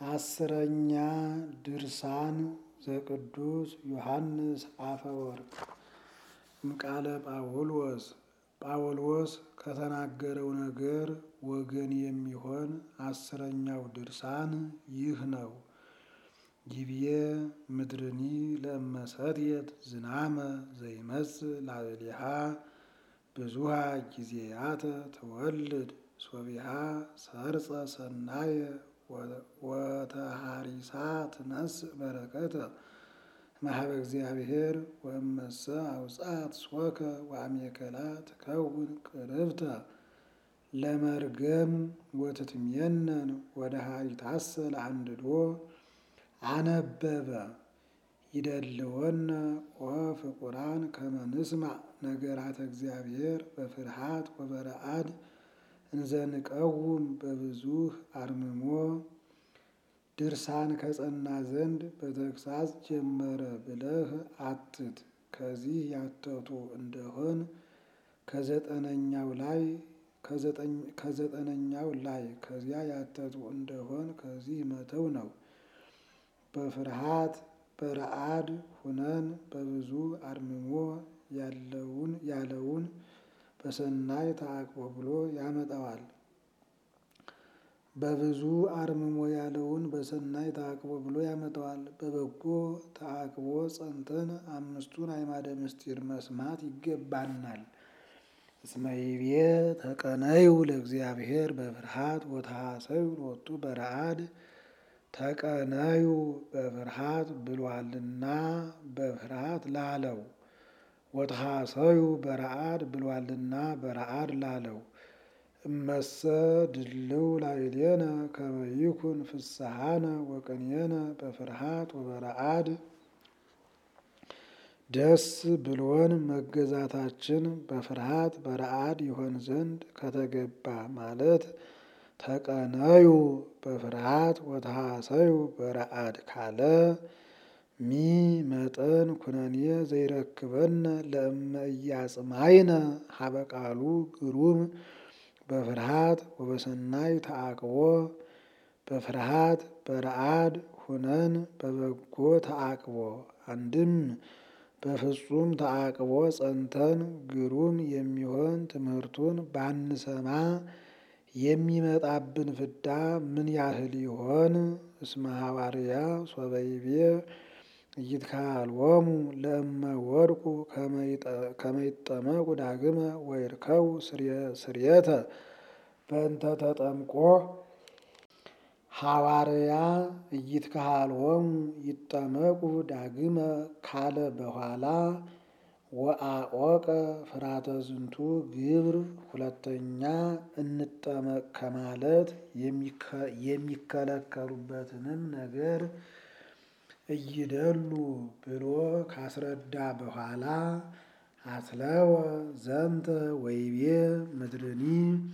አስረኛ ድርሳን ዘቅዱስ ዮሐንስ አፈወርቅ እምቃለ ጳውሎስ ጳውሎስ ከተናገረው ነገር ወገን የሚሆን አስረኛው ድርሳን ይህ ነው። ጊብዬ ምድርኒ ለእመሰትየት ዝናመ ዘይመጽእ ላዕሌሃ ብዙሃ ጊዜያተ ትወልድ ሶቢሃ ሰርጸ ሰናየ ወተሃሪሳ ትነስእ በረከተ ማህበ እግዚአብሔር ወእመሰ አውጻት ሶከ ወአሜከላ ትከውን ቅርብተ ለመርገም ወትትሜነን ወደ ሀሪታሰ ለአንድዶ አነበበ ይደልወነ ወፍቁራን ከመ ንስማዕ ነገራተ እግዚአብሔር በፍርሃት ወበረአድ እንዘንቀውም በብዙህ አርምሞ ድርሳን ከጸና ዘንድ በተግሳጽ ጀመረ ብለህ አትት። ከዚህ ያተቱ እንደሆን ከዘጠነኛው ላይ ከዘጠነኛው ላይ ከዚያ ያተቱ እንደሆን ከዚህ መተው ነው። በፍርሃት በረአድ ሁነን በብዙ አርምሞ ያለውን ያለውን በሰናይ ተዓቅቦ ብሎ ያመጣዋል። በብዙ አርምሞ ያለውን በሰናይ ተዓቅቦ ብሎ ያመጣዋል። በበጎ ተዓቅቦ ጸንተን አምስቱን አዕማደ ምስጢር መስማት ይገባናል። እስመ ይቤ ተቀነዩ ለእግዚአብሔር በፍርሃት ወተሐሰዩ ሎቱ በረአድ ተቀነዩ በፍርሃት ብሏልና በፍርሃት ላለው ወተሐሰዩ በረአድ ብሏልና በረአድ ላለው እመሰ ድልው ላዕሌነ ከመ ይኩን ፍስሐነ ወቅኔነ በፍርሃት ወበረአድ ደስ ብሎን መገዛታችን በፍርሃት በረአድ ይሆን ዘንድ ከተገባ ማለት ተቀነዩ በፍርሃት ወተሐሰዩ በረአድ ካለ ሚ መጠን ኩነኔ ዘይረክበነ ለእመ ኢያጽማይነ ሀበ ቃሉ ግሩም በፍርሃት ወበሰናይ ተዓቅቦ በፍርሃት በረአድ ሁነን በበጎ ተዓቅቦ አንድም በፍጹም ተዓቅቦ ጸንተን ግሩም የሚሆን ትምህርቱን ባንሰማ የሚመጣብን ፍዳ ምን ያህል ይሆን? እስመ ሐዋርያ ሶበ ይቤ ኢይትከሀሎሙ ለእመ ወድቁ ከመ ይጠመቁ ዳግመ ወይርከቡ ስርየተ በእንተ ተጠምቆ ሐዋርያ ኢይትከሀሎሙ ይጠመቁ ዳግመ ካለ በኋላ ወአቆቀ ፍርሃተ ዝንቱ ግብር ሁለተኛ እንጠመቅ ከማለት የሚከለከሉበትንም ነገር እይደሉ ብሎ ካስረዳ በኋላ አትለወ ዘንተ ወይቤ ምድርኒ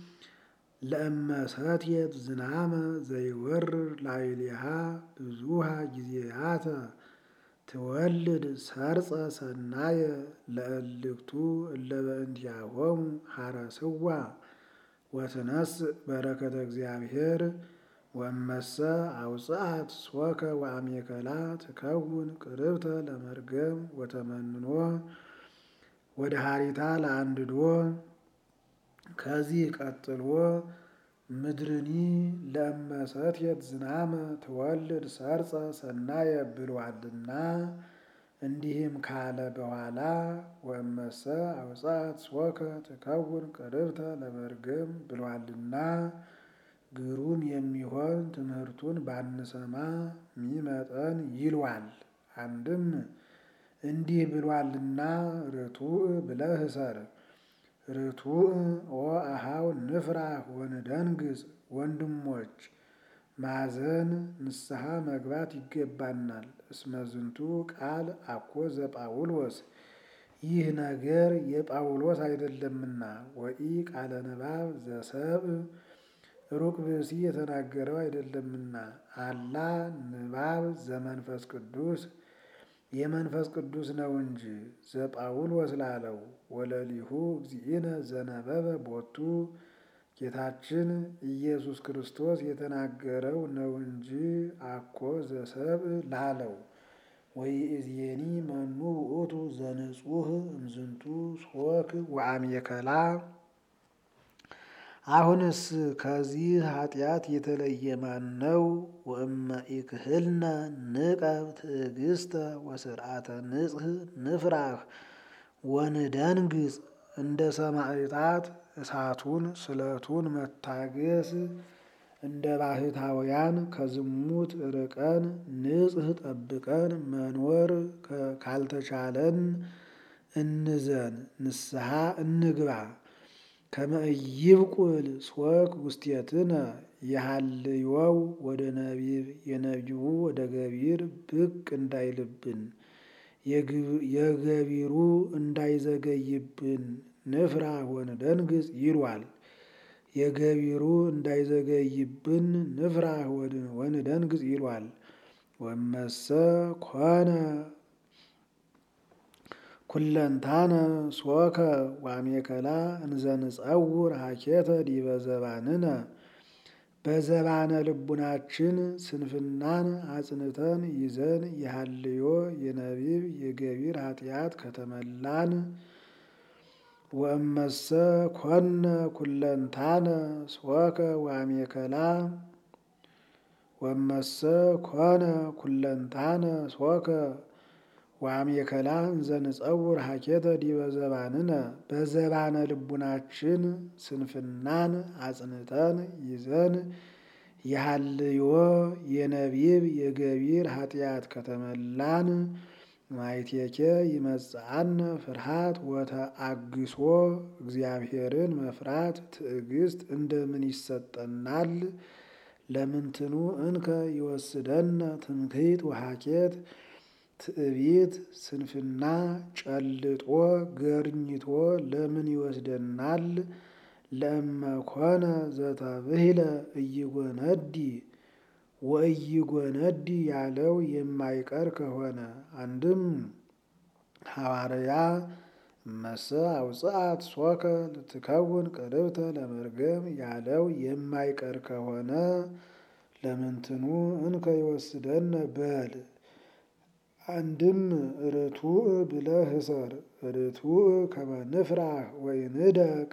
ለእመሰትየት ዝናመ ዘይወርር ላዕሌሃ ብዙሃ ጊዜያተ ትወልድ ሰርጸ ሰናየ ለእልክቱ እለ በእንቲአሆሙ ሐረስዋ ወትነስእ በረከተ እግዚአብሔር ወእመሰ አውጽአት ሶከ ወአሜከላ ትከውን ቅርብተ ለመርገም ወተመንኖ ወደ ሀሪታ ለአንድዶ ከዚህ ቀጥሎ ምድርኒ ለእመሰትየት ዝናመ ትወልድ ሰርጸ ሰናየ ብሏልና እንዲህም ካለ በኋላ ወእመሰ አውጻት ሶከ ትከውን ቅርብተ ለመርገም ብሏልና ግሩም የሚሆን ትምህርቱን ባንሰማ ሚመጠን ይሏል። አንድም እንዲህ ብሏልና ርቱዕ ብለህ እሰር። ርቱዕ ወአኀው ንፍራህ ወንደንግጽ ወንድሞች ማዘን ንስሐ መግባት ይገባናል። እስመ ዝንቱ ቃል አኮ ዘጳውሎስ ይህ ነገር የጳውሎስ አይደለምና ወኢ ቃለ ንባብ ዘሰብእ ሩቅ ብእሲ የተናገረው አይደለምና አላ ንባብ ዘመንፈስ ቅዱስ የመንፈስ ቅዱስ ነው እንጂ ዘጳውሎስ ላለው ወለሊሁ እግዚእነ ዘነበበ ቦቱ ጌታችን ኢየሱስ ክርስቶስ የተናገረው ነው እንጂ አኮ ዘሰብእ ላለው ወይእዜኒ መኑ ውእቱ ዘንጹህ እምዝንቱ ሶክ ወአሜከላ አሁንስ ከዚህ ኃጢአት የተለየ ማን ነው? ወእመ ኢክህልነ ንቀብ ትዕግስተ ወስርዓተ ንጽህ ንፍራህ ወንደንግጽ እንደ ሰማዕታት እሳቱን ስለቱን መታገስ እንደ ባህታውያን ከዝሙት ርቀን ንጽህ ጠብቀን መኖር ካልተቻለን እንዘን ንስሐ እንግባ። ከመ ኢይብቁል ሶክ ውስቴትነ የሃልዮው ወደ ነቢብ የነቢቡ ወደ ገቢር ብቅ እንዳይልብን የገቢሩ እንዳይዘገይብን ንፍራህ ወንደንግጽ ይሏል። የገቢሩ እንዳይዘገይብን ንፍራህ ወንደንግጽ ይሏል። ወመሰ ኮነ ኩለንታነ ሶከ ዋሜከላ እንዘንጸውር ሀኬተ ዲበ ዘባንነ በዘባነ ልቡናችን ስንፍናን አጽንተን ይዘን የሃልዮ የነቢብ የገቢር ኃጢአት ከተመላን ወእመሰ ኮነ ኩለንታነ ሶከ ዋሜከላ ወመሰ ኮነ ኩለንታነ ሶከ ዋሜከላ እንዘንጸውር ሀኬተ ዲበ ዘባንነ በዘባነ ልቡናችን ስንፍናን አጽንተን ይዘን የሃልዮ የነቢብ የገቢር ኃጢአት ከተመላን ማይቴኬ ይመጽአነ ፍርሃት ወተአግሶ እግዚአብሔርን መፍራት ትዕግስት እንደምን ይሰጠናል? ለምንትኑ እንከ ይወስደነ ትምክህት ወሀኬት ትዕቢት ስንፍና ጨልጦ ገርኝቶ ለምን ይወስደናል? ለእመኮነ ዘተብሂለ እይጎነዲ ወእይጎነዲ ያለው የማይቀር ከሆነ አንድም ሐዋርያ እመሰ አውጽአት ሶከ ልትከውን ቅርብተ ለመርገም ያለው የማይቀር ከሆነ ለምንትኑ እንከ ይወስደነ በል። አንድም ርቱዕ ብለህ እሰር ርቱዕ ከመ ንፍራህ ወይንደቅ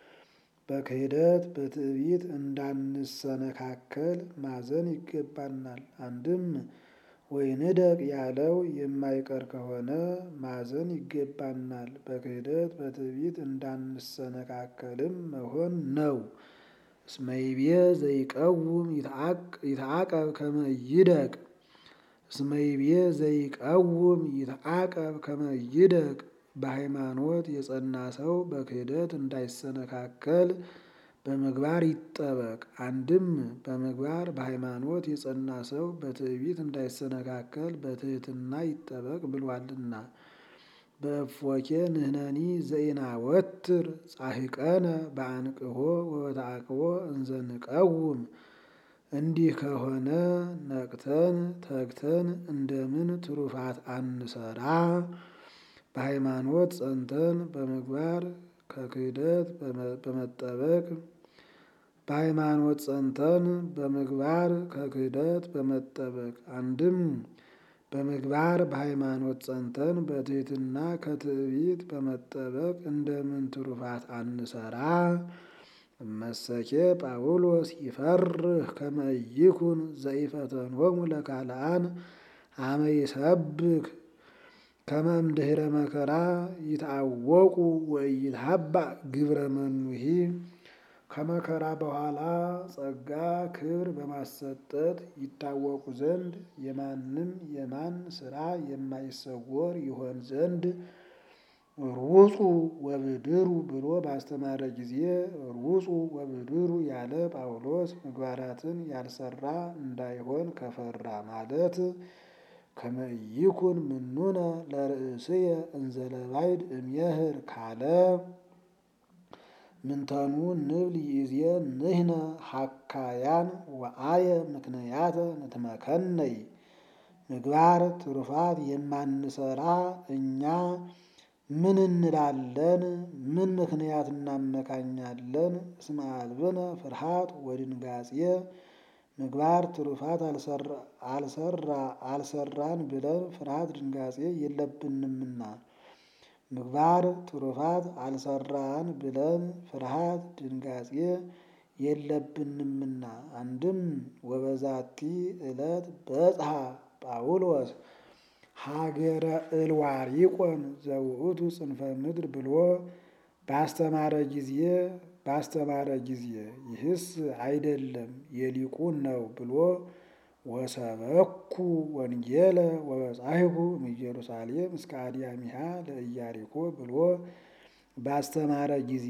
በክህደት በትዕቢት እንዳንሰነካከል ማዘን ይገባናል። አንድም ወይንደቅ ያለው የማይቀር ከሆነ ማዘን ይገባናል። በክህደት በትዕቢት እንዳንሰነካከልም መሆን ነው። እስመ ይቤ ዘይቀውም ይትዓቀብ ከመ ይደቅ እስመ ይቤ ዘይቀውም ይትዓቀብ ከመ ይደቅ በሃይማኖት የጸና ሰው በክህደት እንዳይሰነካከል በምግባር ይጠበቅ። አንድም በምግባር በሃይማኖት የጸና ሰው በትዕቢት እንዳይሰነካከል በትሕትና ይጠበቅ ብሏልና። በእፎኬ ንሕነኒ ዘኢናወትር ጻሕቀነ በአንቅሖ ወበተዓቅቦ እንዘ ንቀውም እንዲህ ከሆነ ነቅተን ተግተን እንደምን ትሩፋት አንሰራ? በሃይማኖት ጸንተን በምግባር ከክህደት በመጠበቅ በሃይማኖት ጸንተን በምግባር ከክህደት በመጠበቅ አንድም በምግባር በሃይማኖት ጸንተን በትሕትና ከትዕቢት በመጠበቅ እንደምን ትሩፋት አንሰራ? እመሰኬ ጳውሎስ ይፈርህ ከመ ይኩን ዘኢፈተንዎሙ ለካልአን አመ ይሰብክ ከመ እምድኅረ መከራ ይትአወቁ ወኢይትሃባእ ግብረ መኑሂ ከመከራ በኋላ ጸጋ ክብር በማሰጠት ይታወቁ ዘንድ የማንም የማን ሥራ የማይሰወር ይሆን ዘንድ ሩጹ ወብድሩ ብሎ ባስተማረ ጊዜ ሩጹ ወብድሩ ያለ ጳውሎስ ምግባራትን ያልሰራ እንዳይሆን ከፈራ ማለት ከመ ይኩን ምኑነ ለርእስየ እንዘ ለባዕድ እምየህር ካለ ምንተኑ ንብል ይእዜ ንሕነ ሐካያን ወአየ ምክንያተ ንትመከነይ ምግባር ትሩፋት የማንሰራ እኛ ምን እንላለን? ምን ምክንያት እናመካኛለን? እስመ አልብነ ፍርሃት ወድንጋጼ ምግባር ትሩፋት አልሰራ አልሰራን ብለን ፍርሃት ድንጋጼ የለብንምና ምግባር ትሩፋት አልሰራን ብለን ፍርሃት ድንጋጼ የለብንምና አንድም ወበዛቲ ዕለት በጽሐ ጳውሎስ ሀገረ እልዋሪቆን ዘውእቱ ጽንፈ ምድር ብሎ ባስተማረ ጊዜ ባስተማረ ጊዜ ይህስ አይደለም የሊቁን ነው ብሎ ወሰበኩ ወንጌለ ወበጻሕኩ እምኢየሩሳሌም እስከ አድያሚሃ ለኢያሪኮ ብሎ ባስተማረ ጊዜ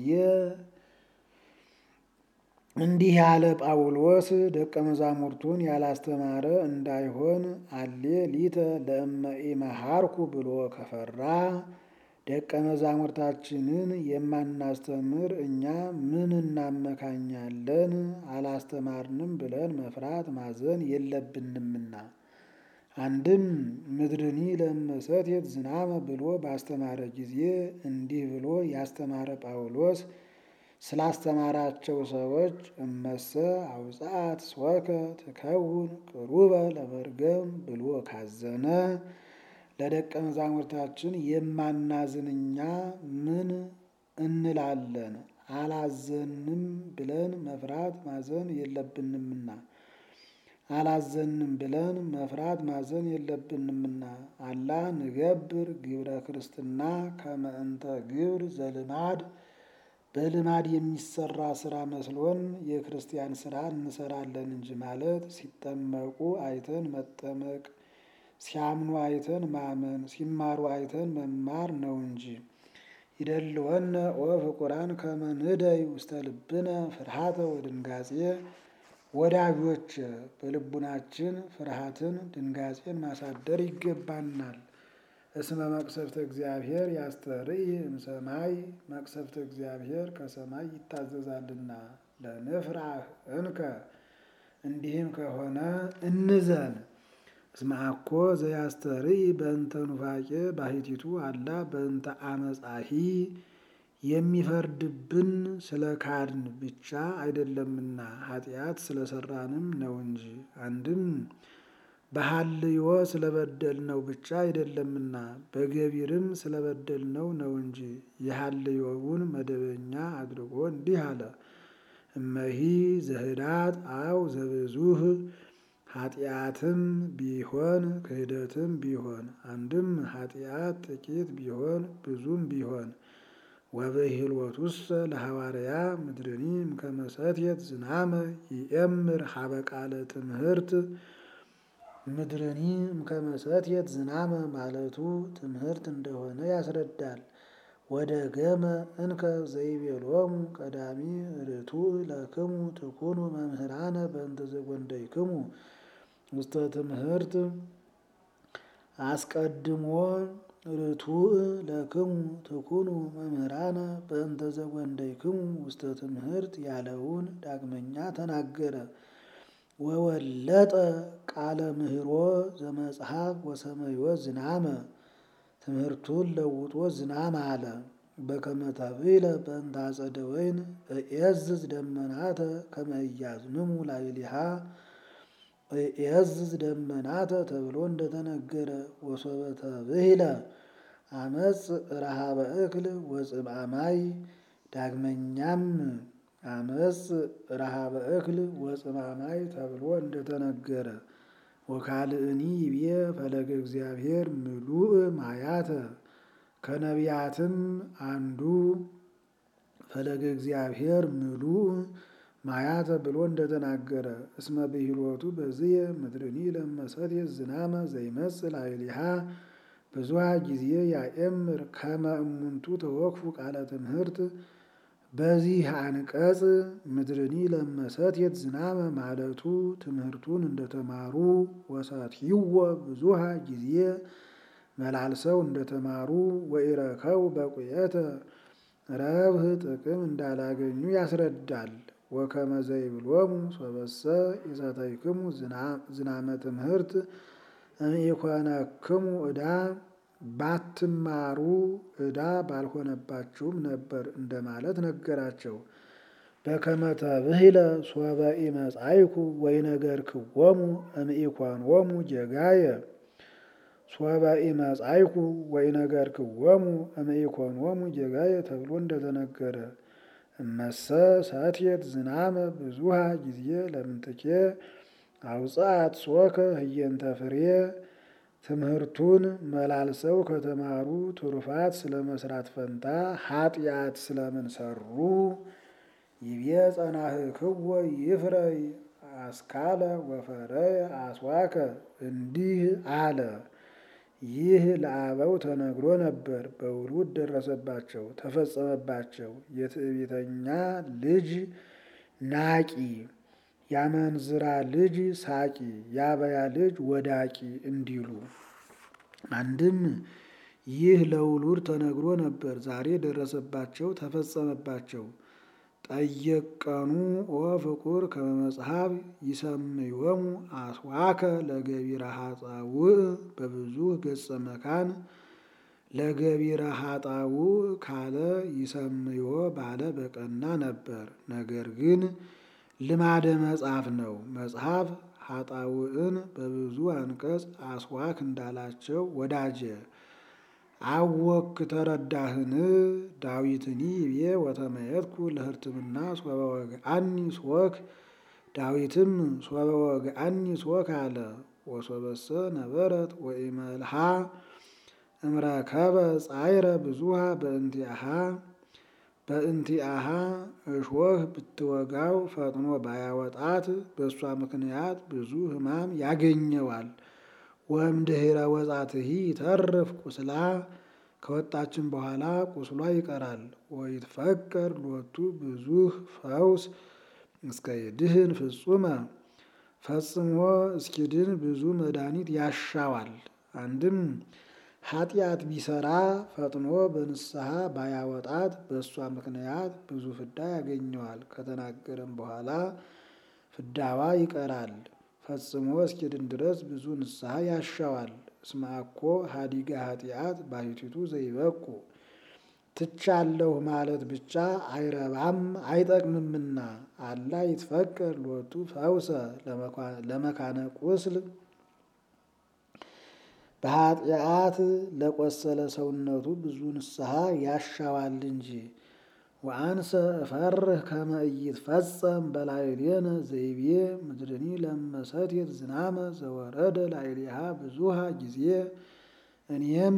እንዲህ ያለ ጳውሎስ ደቀ መዛሙርቱን ያላስተማረ እንዳይሆን አሌ ሊተ ለእመ ኢመሃርኩ ብሎ ከፈራ ደቀ መዛሙርታችንን የማናስተምር እኛ ምን እናመካኛለን? አላስተማርንም ብለን መፍራት ማዘን የለብንምና። አንድም ምድርኒ ለመሰትየት ዝናመ ብሎ ባስተማረ ጊዜ እንዲህ ብሎ ያስተማረ ጳውሎስ ስላስተማራቸው ሰዎች እመሰ አውጻት ስወከ ትከውን ቅሩበ ለመርገም ብሎ ካዘነ ለደቀ መዛሙርታችን የማናዝን እኛ ምን እንላለን? አላዘንም ብለን መፍራት ማዘን የለብንምና አላዘንም ብለን መፍራት ማዘን የለብንምና አላ ንገብር ግብረ ክርስትና ከመ እንተ ግብር ዘልማድ በልማድ የሚሰራ ስራ መስሎን የክርስቲያን ስራ እንሰራለን እንጂ ማለት ሲጠመቁ አይተን መጠመቅ ሲያምኑ አይተን ማመን ሲማሩ አይተን መማር ነው እንጂ። ይደልወነ ኦ ፍቁራን ከመ ንደይ ውስተ ልብነ ፍርሃተ ወድንጋጼ ወዳጆች በልቡናችን ፍርሃትን ድንጋጼን ማሳደር ይገባናል። እስመ መቅሰፍተ እግዚአብሔር ያስተርኢ እምሰማይ መቅሰፍተ እግዚአብሔር ከሰማይ ይታዘዛልና ለንፍራህ እንከ እንዲህም ከሆነ እንዘን። እስመ አኮ ዘያስተርኢ በእንተ ኑፋቄ ባሕቲቱ አላ በእንተ አመጻሂ የሚፈርድብን ስለ ካድን ብቻ አይደለምና ኃጢአት ስለሰራንም ነው እንጂ። አንድም በሐልዮ ስለበደልነው ብቻ አይደለምና በገቢርም ስለበደልነው ነው እንጂ። የሐልዮውን መደበኛ አድርጎ እንዲህ አለ። እመሂ ዘህዳት አው ዘብዙህ ኃጢአትም ቢሆን ክህደትም ቢሆን አንድም ኃጢአት ጥቂት ቢሆን ብዙም ቢሆን ወበሂልወቱሰ ለሐዋርያ ምድርኒ እምከመ ሰትየት ዝናመ ይእምር ሀበ ቃለ ትምህርት ምድርኒ እምከመ ሰትየት ዝናመ ማለቱ ትምህርት እንደሆነ ያስረዳል። ወደ ገመ እንከ ዘይቤሎሙ ቀዳሚ ርቱዕ ለክሙ ትኩኑ መምህራነ በእንተ ዘጐንደይክሙ ውስተ ትምህርት አስቀድሞ ርቱዕ ለክሙ ትኩኑ መምህራነ በእንተ ዘጐንደይክሙ ውስተ ትምህርት ያለውን ዳግመኛ ተናገረ። ወወለጠ ቃለ ምህሮ ዘመጽሐፍ ወሰመዮ ዝናመ ትምህርቱን ለውጦ ዝናም አለ። በከመ ተብዕለ በእንተ አጸደ ወይን እዔዝዝ ደመናተ ከመ ኢያዝንሙ ላዕሌሃ እዔዝዝ ደመናተ ተብሎ እንደተነገረ ወሶበ ተብዕለ አመጽ ረሃበ እክል ወጽምአ ማይ ዳግመኛም አመጽ ረሃበ እክል ወጽምአ ማይ ተብሎ እንደተነገረ ወካልእኒ ይቤ ፈለገ እግዚአብሔር ምሉእ ማያተ ከነቢያትም አንዱ ፈለገ እግዚአብሔር ምሉእ ማያተ ብሎ እንደተናገረ እስመ ብሂሎቱ በዝየ ምድርኒ ለመሰትየት ዝናመ ዘይመጽእ ላዕሌሃ ብዙኃ ጊዜ ያእምር ከመ እሙንቱ ተወክፉ ቃለ ትምህርት በዚህ አንቀጽ ምድርኒ ለመሰትየት ዝናመ ማለቱ ትምህርቱን እንደተማሩ ወሰትይዎ ብዙኃ ጊዜ መላልሰው እንደተማሩ ወኢረከቡ በቁየተ ረብህ ጥቅም እንዳላገኙ ያስረዳል። ወከመ ዘይብሎሙ ሶበሰ ኢሰተይክሙ ዝናመ ትምህርት እምኢኮነክሙ ዕዳ ባትማሩ ዕዳ ባልሆነባችሁም ነበር እንደማለት ነገራቸው። በከመ ተብሂለ ሶበ ኢመጻእኩ ወኢነገርክዎሙ እምኢኮንዎሙ ጌጋየ ሶበ ኢመጻእኩ ወኢነገርክዎሙ እምኢኮንዎሙ ጌጋየ ተብሎ እንደተነገረ እመሰ ሰትየት ዝናመ ብዙሃ ጊዜ ለምንትኬ አውፅአት ጾከ ህየንተ ፍሬ ትምህርቱን መላልሰው ከተማሩ ትሩፋት ስለ መስራት ፈንታ ኃጢአት ስለምን ሰሩ? ይቤ ጸናህክዎ ይፍረይ አስካለ ወፈረየ አስዋከ እንዲህ አለ። ይህ ለአበው ተነግሮ ነበር፣ በውሉድ ደረሰባቸው፣ ተፈጸመባቸው። የትዕቢተኛ ልጅ ናቂ፣ ያመንዝራ ልጅ ሳቂ፣ ያበያ ልጅ ወዳቂ እንዲሉ አንድም ይህ ለውሉድ ተነግሮ ነበር፣ ዛሬ ደረሰባቸው፣ ተፈጸመባቸው። ጠየቀኑ ኦ ፍቁር ከመ መጽሐፍ ይሰምዮሙ አስዋከ ለገቢረ ኃጣውእ በብዙ ገጸ መካን ለገቢረ ኃጣውእ ካለ ይሰምዮ ባለ በቀና ነበር። ነገር ግን ልማደ መጽሐፍ ነው። መጽሐፍ ኃጣውእን በብዙ አንቀጽ አስዋክ እንዳላቸው ወዳጀ አወክ ተረዳህን? ዳዊትኒ ይቤ ወተመየጥኩ ለህርትምና ሶበ ወግአኒ ሶክ ዳዊትም ሶበ ወግአኒ ሶክ አለ። ወሶበሰ ነበረት ወኢመልሃ እምረከበ ጻይረ ብዙሃ በእንቲአሃ በእንቲአሃ እሾህ ብትወጋው ፈጥኖ ባያወጣት በእሷ ምክንያት ብዙ ሕማም ያገኘዋል። ወእምድኅረ ወጻትሂ ይተርፍ ቁስላ ከወጣችን በኋላ ቁስሏ ይቀራል። ወይትፈቀር ሎቱ ብዙህ ፈውስ እስከ ይድህን ፍጹመ ፈጽሞ እስኪድን ብዙ መድኃኒት ያሻዋል። አንድም ኃጢአት ቢሰራ ፈጥኖ በንስሐ ባያወጣት በእሷ ምክንያት ብዙ ፍዳ ያገኘዋል። ከተናገረም በኋላ ፍዳዋ ይቀራል። ፈጽሞ እስኪድን ድረስ ብዙ ንስሐ ያሻዋል። እስመ አኮ ሀዲገ ኃጢአት ባሕቲቱ ዘይበቁ ትቻለሁ ማለት ብቻ አይረባም አይጠቅምምና አላ ይትፈቀር ሎቱ ፈውሰ ለመካነ ቁስል በኃጢአት ለቆሰለ ሰውነቱ ብዙ ንስሐ ያሻዋል እንጂ። ወአንሰ እፈርህ ከመ ኢይትፈጸም በላዕሌነ ዘይቤ ምድርኒ ለመሰትየት ዝናመ ዘወረደ ላዕሌሃ ብዙሃ ጊዜ እኔም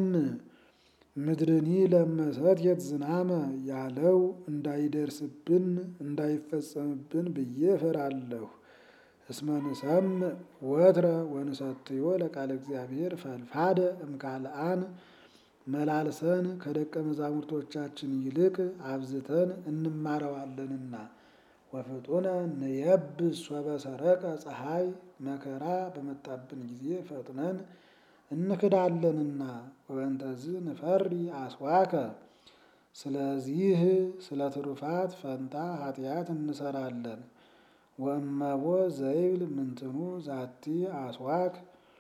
ምድርኒ ለመሰትየት ዝናመ ያለው እንዳይደርስብን እንዳይፈጸምብን ብዬ እፈራለሁ። እስመ ንሰምዕ ወትረ ወንሰትዮ ለቃለ እግዚአብሔር ፈልፋደ እምካልአን መላልሰን ከደቀ መዛሙርቶቻችን ይልቅ አብዝተን እንማረዋለንና። ወፍጡነ ንየብስ ሶበ ሰረቀ ፀሐይ መከራ በመጣብን ጊዜ ፈጥነን እንክዳለንና። ወበእንተዝ ንፈሪ አስዋከ ስለዚህ ስለ ትሩፋት ፈንታ ኃጢአት እንሰራለን። ወእመቦ ዘይብል ምንትኑ ዛቲ አስዋክ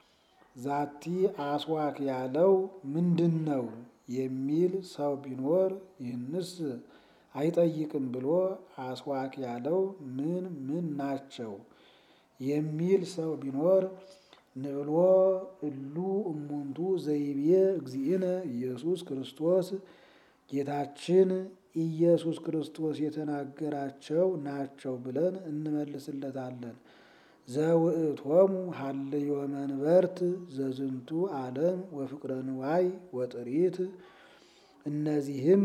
ዛቲ አስዋክ ያለው ምንድን ነው የሚል ሰው ቢኖር ይህንስ አይጠይቅም ብሎ አስዋክ ያለው ምን ምን ናቸው የሚል ሰው ቢኖር ንብሎ እሉ እሙንቱ ዘይቤ እግዚእነ ኢየሱስ ክርስቶስ ጌታችን ኢየሱስ ክርስቶስ የተናገራቸው ናቸው ብለን እንመልስለታለን። ዘውእቶሙ ሀልዮ መንበርት ዘዝንቱ ዓለም ወፍቅረ ንዋይ ወጥሪት እነዚህም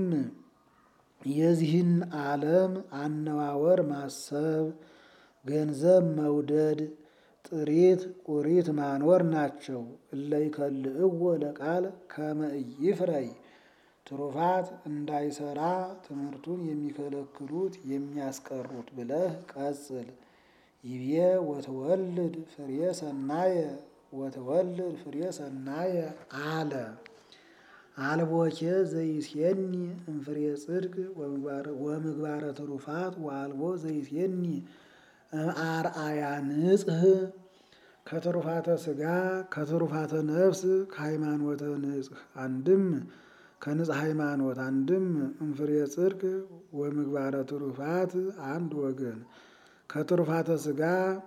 የዚህን ዓለም አነዋወር ማሰብ፣ ገንዘብ መውደድ፣ ጥሪት ቁሪት ማኖር ናቸው። እለይከልእዎ ለቃል ከመ ኢይፍረይ ትሩፋት እንዳይሰራ ትምህርቱን የሚከለክሉት የሚያስቀሩት ብለህ ቀጽል። ይቤ ወተወልድ ፍሬ ሰናየ ወተወልድ ፍሬ ሰናየ አለ። አልቦኬ ዘይሴኒ እምፍሬ ጽድቅ ወምግባረ ትሩፋት ወአልቦ ዘይሴኒ አርአያ ንጽህ ከትሩፋተ ሥጋ ከትሩፋተ ነፍስ ከሃይማኖተ ንጽህ አንድም ከንጽ ሃይማኖት አንድም እምፍሬ ጽድቅ ወምግባረ ትሩፋት አንድ ወገን ከትሩፋተ ስጋ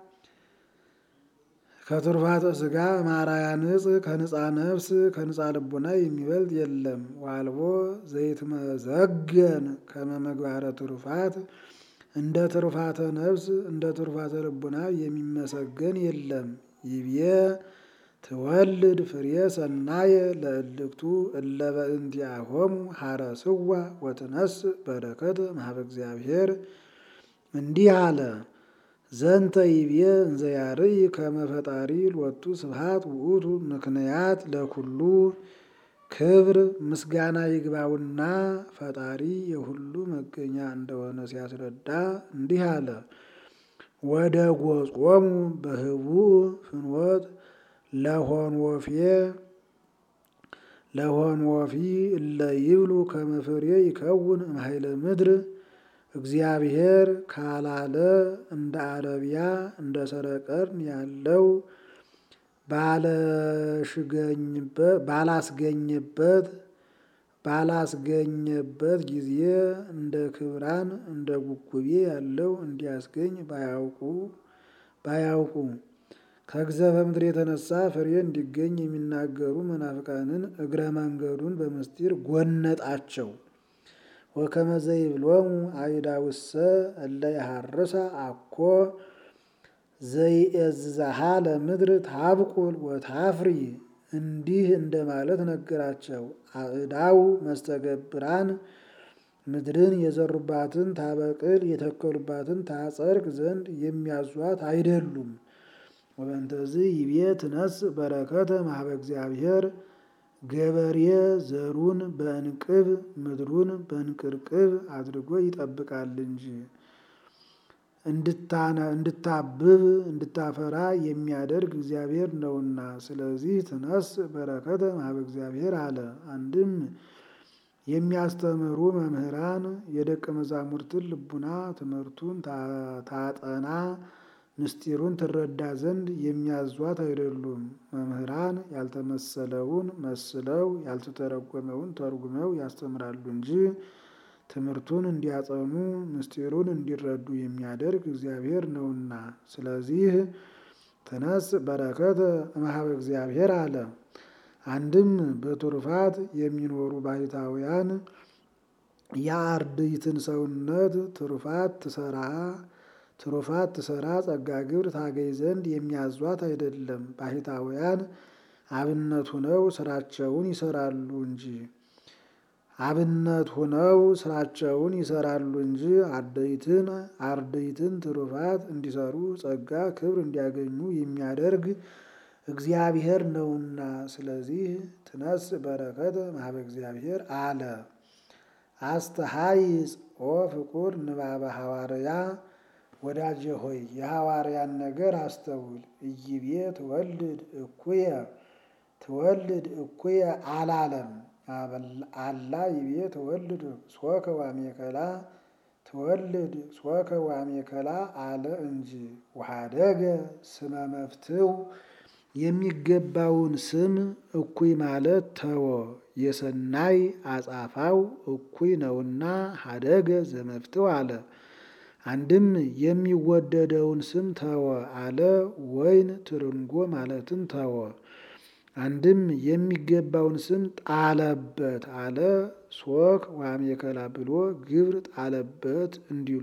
ከትሩፋተ ስጋ ማራያ ንጽ ከንጻ ነፍስ ከንጻ ልቡና የሚበልጥ የለም። ዋልቦ ዘይትመዘገን ከመመግባረ ትሩፋት እንደ ትሩፋተ ነፍስ እንደ ትሩፋተ ልቡና የሚመሰገን የለም። ይብዬ ትወልድ ፍሬ ሰናየ ለእልክቱ እለ በእንቲአሆሙ ሐረስዋ ወትነስ በረከት ማህበ እግዚአብሔር እንዲህ አለ። ዘንተ ይብዬ እንዘ ያርይ ከመ ፈጣሪ ሎቱ ስብሐት ውእቱ ምክንያት ለኩሉ ክብር ምስጋና ይግባውና ፈጣሪ የሁሉ መገኛ እንደሆነ ሲያስረዳ እንዲህ አለ። ወደ ጎጾሙ በህቡዕ ፍኖት ለሆንወፌ ለሆንወፊ እለ ይብሉ ከመ ፍሬ ይከውን እምኃይለ ምድር እግዚአብሔር ካላለ እንደ አረቢያ እንደ ሰረቀርን ያለው ባላስገኝበት ባላስገኘበት ጊዜ እንደ ክብራን እንደ ጉጉቤ ያለው እንዲያስገኝ ባያውቁ ባያውቁ ከግዘፈ ምድር የተነሳ ፍሬ እንዲገኝ የሚናገሩ መናፍቃንን እግረ መንገዱን በምስጢር ጎነጣቸው። ወከመ ዘይብሎሙ አይዳውሰ እለ ይሃርሳ አኮ ዘይእዝዛሃ ለምድር ታብቁል ወታፍሪ እንዲህ እንደማለት ነገራቸው። አእዳው መስተገብራን ምድርን የዘሩባትን ታበቅል የተከሉባትን ታጸድቅ ዘንድ የሚያዟት አይደሉም። ወበንተዝ ይቤ ትነስ በረከተ ማህበ እግዚአብሔር ገበሬ ዘሩን በእንቅብ ምድሩን በእንቅርቅብ አድርጎ ይጠብቃል እንጂ እንድታብብ እንድታፈራ የሚያደርግ እግዚአብሔር ነውና። ስለዚህ ትነስ በረከተ ማህበ እግዚአብሔር አለ። አንድም የሚያስተምሩ መምህራን የደቀ መዛሙርትን ልቡና ትምህርቱን ታጠና ምስጢሩን ትረዳ ዘንድ የሚያዟት አይደሉም። መምህራን ያልተመሰለውን መስለው ያልተተረጎመውን ተርጉመው ያስተምራሉ እንጂ ትምህርቱን እንዲያጸኑ ምስጢሩን እንዲረዱ የሚያደርግ እግዚአብሔር ነውና። ስለዚህ ተነስ በረከተ እምኀበ እግዚአብሔር አለ። አንድም በትሩፋት የሚኖሩ ባሕታውያን የአርድእትን ሰውነት ትሩፋት ትሰራ ትሩፋት ትሰራ ጸጋ ግብር ታገኝ ዘንድ የሚያዟት አይደለም። ባሕታውያን አብነት ሁነው ስራቸውን ይሰራሉ እንጂ አብነት ሁነው ስራቸውን ይሰራሉ እንጂ አርድእትን አርድእትን ትሩፋት እንዲሰሩ ጸጋ ክብር እንዲያገኙ የሚያደርግ እግዚአብሔር ነውና። ስለዚህ ትነስ በረከተ ማህበ እግዚአብሔር አለ። አስተሃይጽ ኦ ፍቁር ንባበ ሐዋርያ ወዳጄ ሆይ የሐዋርያን ነገር አስተውል። እይቤ ትወልድ እኩየ ትወልድ እኩየ አላለም። አላ ይቤ ትወልድ ሶከ ዋሜከላ ትወልድ ሶከ ዋሜከላ አለ እንጂ ውሃደገ ስመ መፍትው የሚገባውን ስም እኩይ ማለት ተወ። የሰናይ አጻፋው እኩይ ነውና ሀደገ ዘመፍትው አለ። አንድም የሚወደደውን ስም ተወ አለ። ወይን ትርንጎ ማለትን ተወ። አንድም የሚገባውን ስም ጣለበት አለ። ሶክ ዋሜከላ ብሎ ግብር ጣለበት እንዲሉ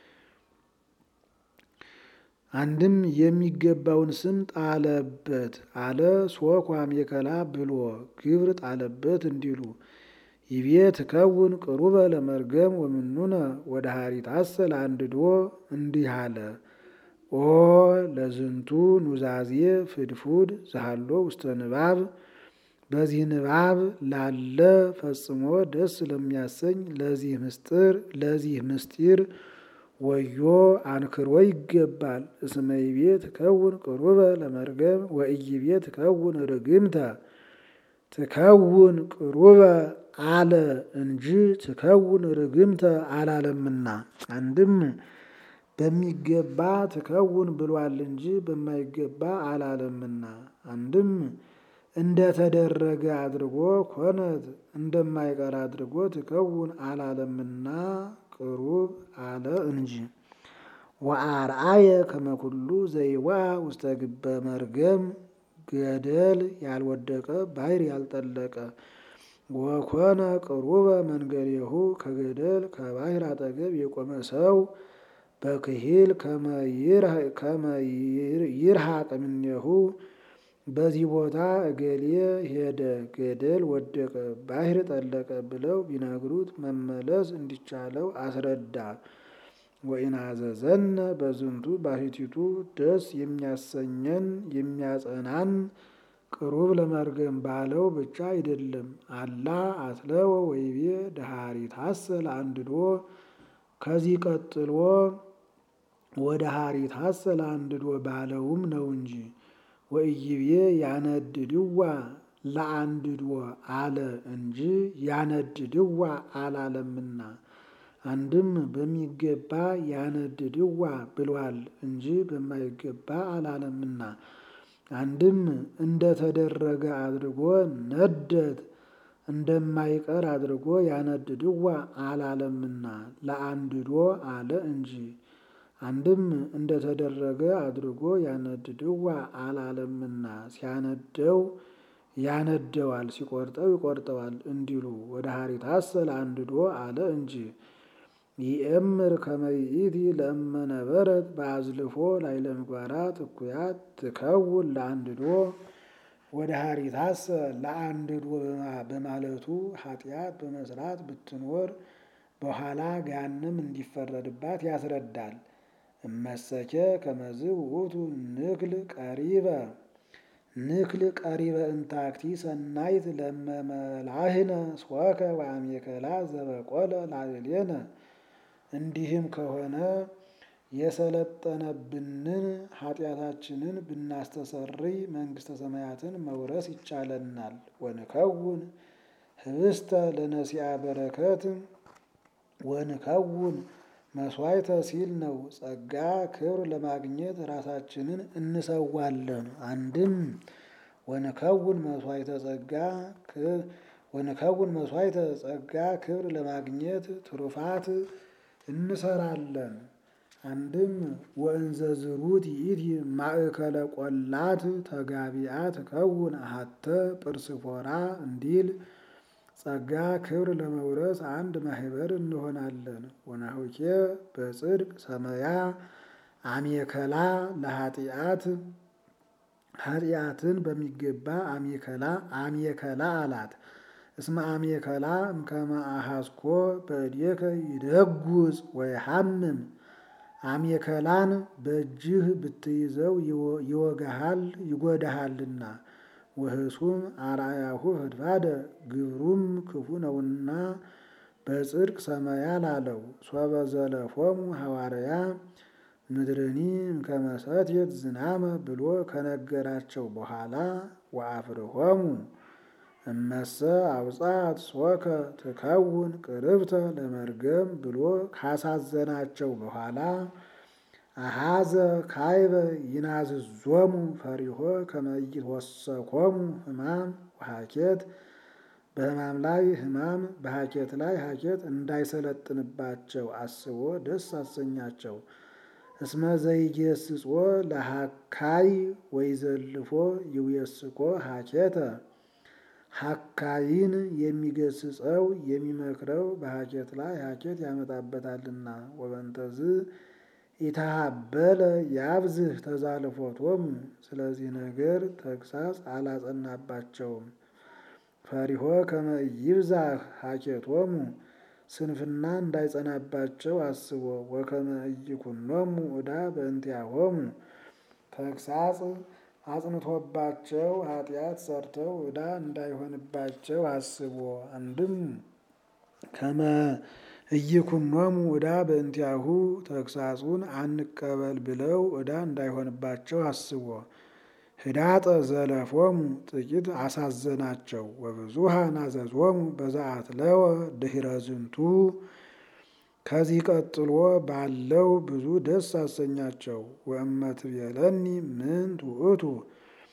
አንድም የሚገባውን ስም ጣለበት አለ። ሶክ ዋሜከላ ብሎ ግብር ጣለበት እንዲሉ ይቤ ትከውን ቅሩበ ለመርገም ወምኑነ ወደ ሀሪት አሰል አንድዶ እንዲህ አለ። ኦ ለዝንቱ ኑዛዜ ፍድፉድ ዘሃሎ ውስተ ንባብ በዚህ ንባብ ላለ ፈጽሞ ደስ ለሚያሰኝ ለዚህ ምስጢር ለዚህ ምስጢር ወዮ አንክሮ ይገባል። እስመ ይቤ ትከውን ቅሩበ ለመርገም ወኢይቤ ትከውን ርግምተ ትከውን ቅሩበ አለ እንጂ ትከውን ርግምተ አላለምና። አንድም በሚገባ ትከውን ብሏል እንጂ በማይገባ አላለምና። አንድም እንደተደረገ አድርጎ ኮነት እንደማይቀር አድርጎ ትከውን አላለምና ቅሩብ አለ እንጂ። ወአርአየ ከመኩሉ ዘይዋ ውስተ ግበ መርገም ገደል ያልወደቀ ባሕር ያልጠለቀ ወኮነ ቅሩበ መንገዴሁ ከገደል ከባሕር አጠገብ የቆመ ሰው በክሂል ከመ ይርሐቅ እምኔሁ በዚህ ቦታ እገሌ ሄደ፣ ገደል ወደቀ፣ ባሕር ጠለቀ ብለው ቢነግሩት መመለስ እንዲቻለው አስረዳ። ወኢናዘዘነ በዝንቱ ባሕቲቱ ደስ የሚያሰኘን የሚያጸናን ቅሩብ ለመርገም ባለው ብቻ አይደለም። አላ አትለወ ወይቤ ደሃሪታሰ ለአንድዶ ከዚህ ቀጥሎ ወደ ሀሪታሰ ለአንድዶ ባለውም ነው እንጂ ወኢይቤ ያነድድዋ ለአንድዶ አለ እንጂ ያነድድዋ አላለምና አንድም በሚገባ ያነድድዋ ብሏል እንጂ በማይገባ አላለምና አንድም እንደተደረገ አድርጎ ነደት እንደማይቀር አድርጎ ያነድድዋ አላለምና ለአንድዶ አለ እንጂ አንድም እንደተደረገ አድርጎ ያነድድዋ አላለምና ሲያነደው ያነደዋል ሲቆርጠው ይቆርጠዋል እንዲሉ ወደ ሀሪታሰ ለአንድዶ አለ እንጂ ይእምር ከመ ይእቲ ለእመ ነበረት በአዝልፎ ላዕለ ምግባራት እኩያት ትከውን ለአንድዶ ወደ ሀሪታሰ ለአንድዶ በማለቱ ኃጢአት በመስራት ብትኖር በኋላ ገሃነም እንዲፈረድባት ያስረዳል። እመሰኬ ከመዝ ውእቱ ንክል ቀሪበ ንክል ቀሪበ እንታክቲ ሰናይት ለመመላህነ ስወከ ወአሜከላ ዘበቆለ ላዕሌነ እንዲህም ከሆነ የሰለጠነብንን ኃጢአታችንን ብናስተሰርይ መንግሥተ ሰማያትን መውረስ ይቻለናል። ወንከውን ህብስተ ለነሲአ በረከት ወንከውን መስዋዕተ ሲል ነው። ጸጋ ክብር ለማግኘት ራሳችንን እንሰዋለን። አንድም ወንከውን መስዋዕተ ጸጋ ወንከውን መስዋዕተ ጸጋ ክብር ለማግኘት ትሩፋት እንሰራለን። አንድም ወእንዘ ዝሩት ይእቲ ማእከለ ቆላት ተጋቢአ ትከውን አሐተ ጵርስፎራ እንዲል ጸጋ ክብር ለመውረስ አንድ ማህበር እንሆናለን። ወናሁኬ በጽድቅ ሰመያ አሜከላ ለኃጢአት ኃጢአትን በሚገባ አሜከላ አሜከላ አላት። እስመ አሜከላ እምከመ አሐስኮ በእዴከ ይደጉጽ ወይሐምም አሜከላን በእጅህ ብትይዘው ይወጋሃል ይጎዳሃልና። ወህሱም አርአያሁ ፈድፋደ ግብሩም ክፉ ነውና በጽድቅ ሰመያ ላለው ሶበ ዘለፎሙ ሐዋርያ ምድርኒ እምከመ ሰትየት ዝናመ ብሎ ከነገራቸው በኋላ ወአፍርሆሙ እመሰ አውጻት ሶከ ትከውን ቅርብተ ለመርገም ብሎ ካሳዘናቸው በኋላ አሃዘ ካይበ ይናዝዞሙ ፈሪሆ ከመ ይትወሰኮሙ ሕማም ወሐኬት በሕማም ላይ ሕማም በሐኬት ላይ ሐኬት እንዳይሰለጥንባቸው አስቦ ደስ አሰኛቸው። እስመ ዘይጌስጾ ለሐካይ ወይዘልፎ ይውየስኮ ሐኬተ ሐካይን የሚገስጸው የሚመክረው በሐኬት ላይ ሐኬት ያመጣበታልና። ወበንተዝ ኢታሃበለ ያብዝህ ተዛልፎቶሙ ስለዚህ ነገር ተግሳጽ አላጸናባቸውም። ፈሪሆ ከመ ይብዛህ ሐኬቶሙ ስንፍና እንዳይጸናባቸው አስቦ ወከመ ኢይኩኖሙ ዕዳ በእንቲአሆሙ ተግሳጽ አጽንቶባቸው ኃጢአት ሰርተው ዕዳ እንዳይሆንባቸው አስቦ አንድም ከመ ኢይኩኖሙ ዕዳ በእንቲአሁ ተግሳጹን አንቀበል ብለው ዕዳ እንዳይሆንባቸው አስቦ ህዳጠ ዘለፎሙ ጥቂት አሳዘናቸው። ወብዙሃ ናዘዞሙ በዘአትለወ ድኅረ ዝንቱ ከዚህ ቀጥሎ ባለው ብዙ ደስ አሰኛቸው። ወእመ ትቤለኒ ምንት ውእቱ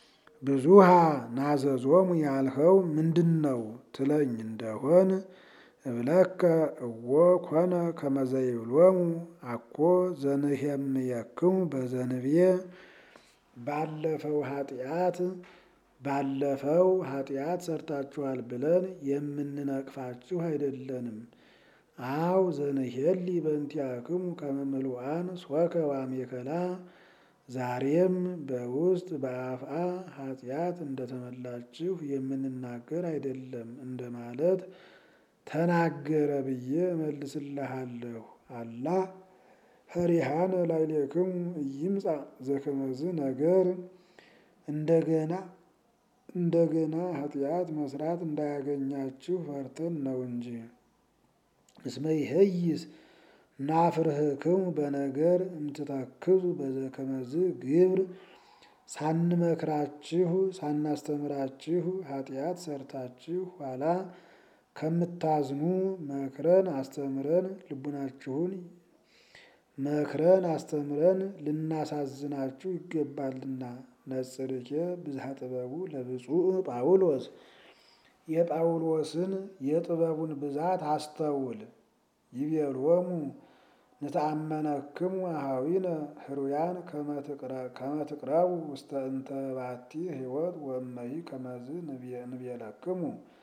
ብዙሃ ናዘዞሙ ያልኸው ምንድን ነው ትለኝ እንደሆን እብለከ እወ ኮነ ከመዘይብሎሙ አኮ ዘንሄምየክሙ በዘንብየ ባለፈው ኃጢአት ባለፈው ኃጢአት ሰርታችኋል ብለን የምንነቅፋችሁ አይደለንም። አው ዘንሄሊ በእንቲአክሙ ከመ ምሉዓን ሶከ ወአሜከላ ዛሬም በውስጥ በአፍአ ኃጢአት እንደተመላችሁ የምንናገር አይደለም እንደማለት ተናገረ ብዬ እመልስልሃለሁ። አላ ፈሪሃነ ላዕሌክሙ ኢይምጻእ ዘከመዝ ነገር እንደገና እንደገና ኃጢአት መስራት እንዳያገኛችሁ ፈርተን ነው እንጂ። እስመ ይሄይስ ናፍርህክሙ በነገር እምትተክዙ በዘከመዝ ግብር ሳንመክራችሁ ሳናስተምራችሁ ኃጢአት ሰርታችሁ ኋላ ከምታዝኑ መክረን አስተምረን ልቡናችሁን መክረን አስተምረን ልናሳዝናችሁ ይገባልና። ነጽርኬ ብዝሃ ጥበቡ ለብፁዕ ጳውሎስ የጳውሎስን የጥበቡን ብዛት አስተውል። ይቤሎሙ ንተአመነክሙ አኀዊነ ህሩያን ከመ ትቅረቡ ውስተ እንተ ባቲ ሕይወት ወእመሂ ከመዝ ንቤለክሙ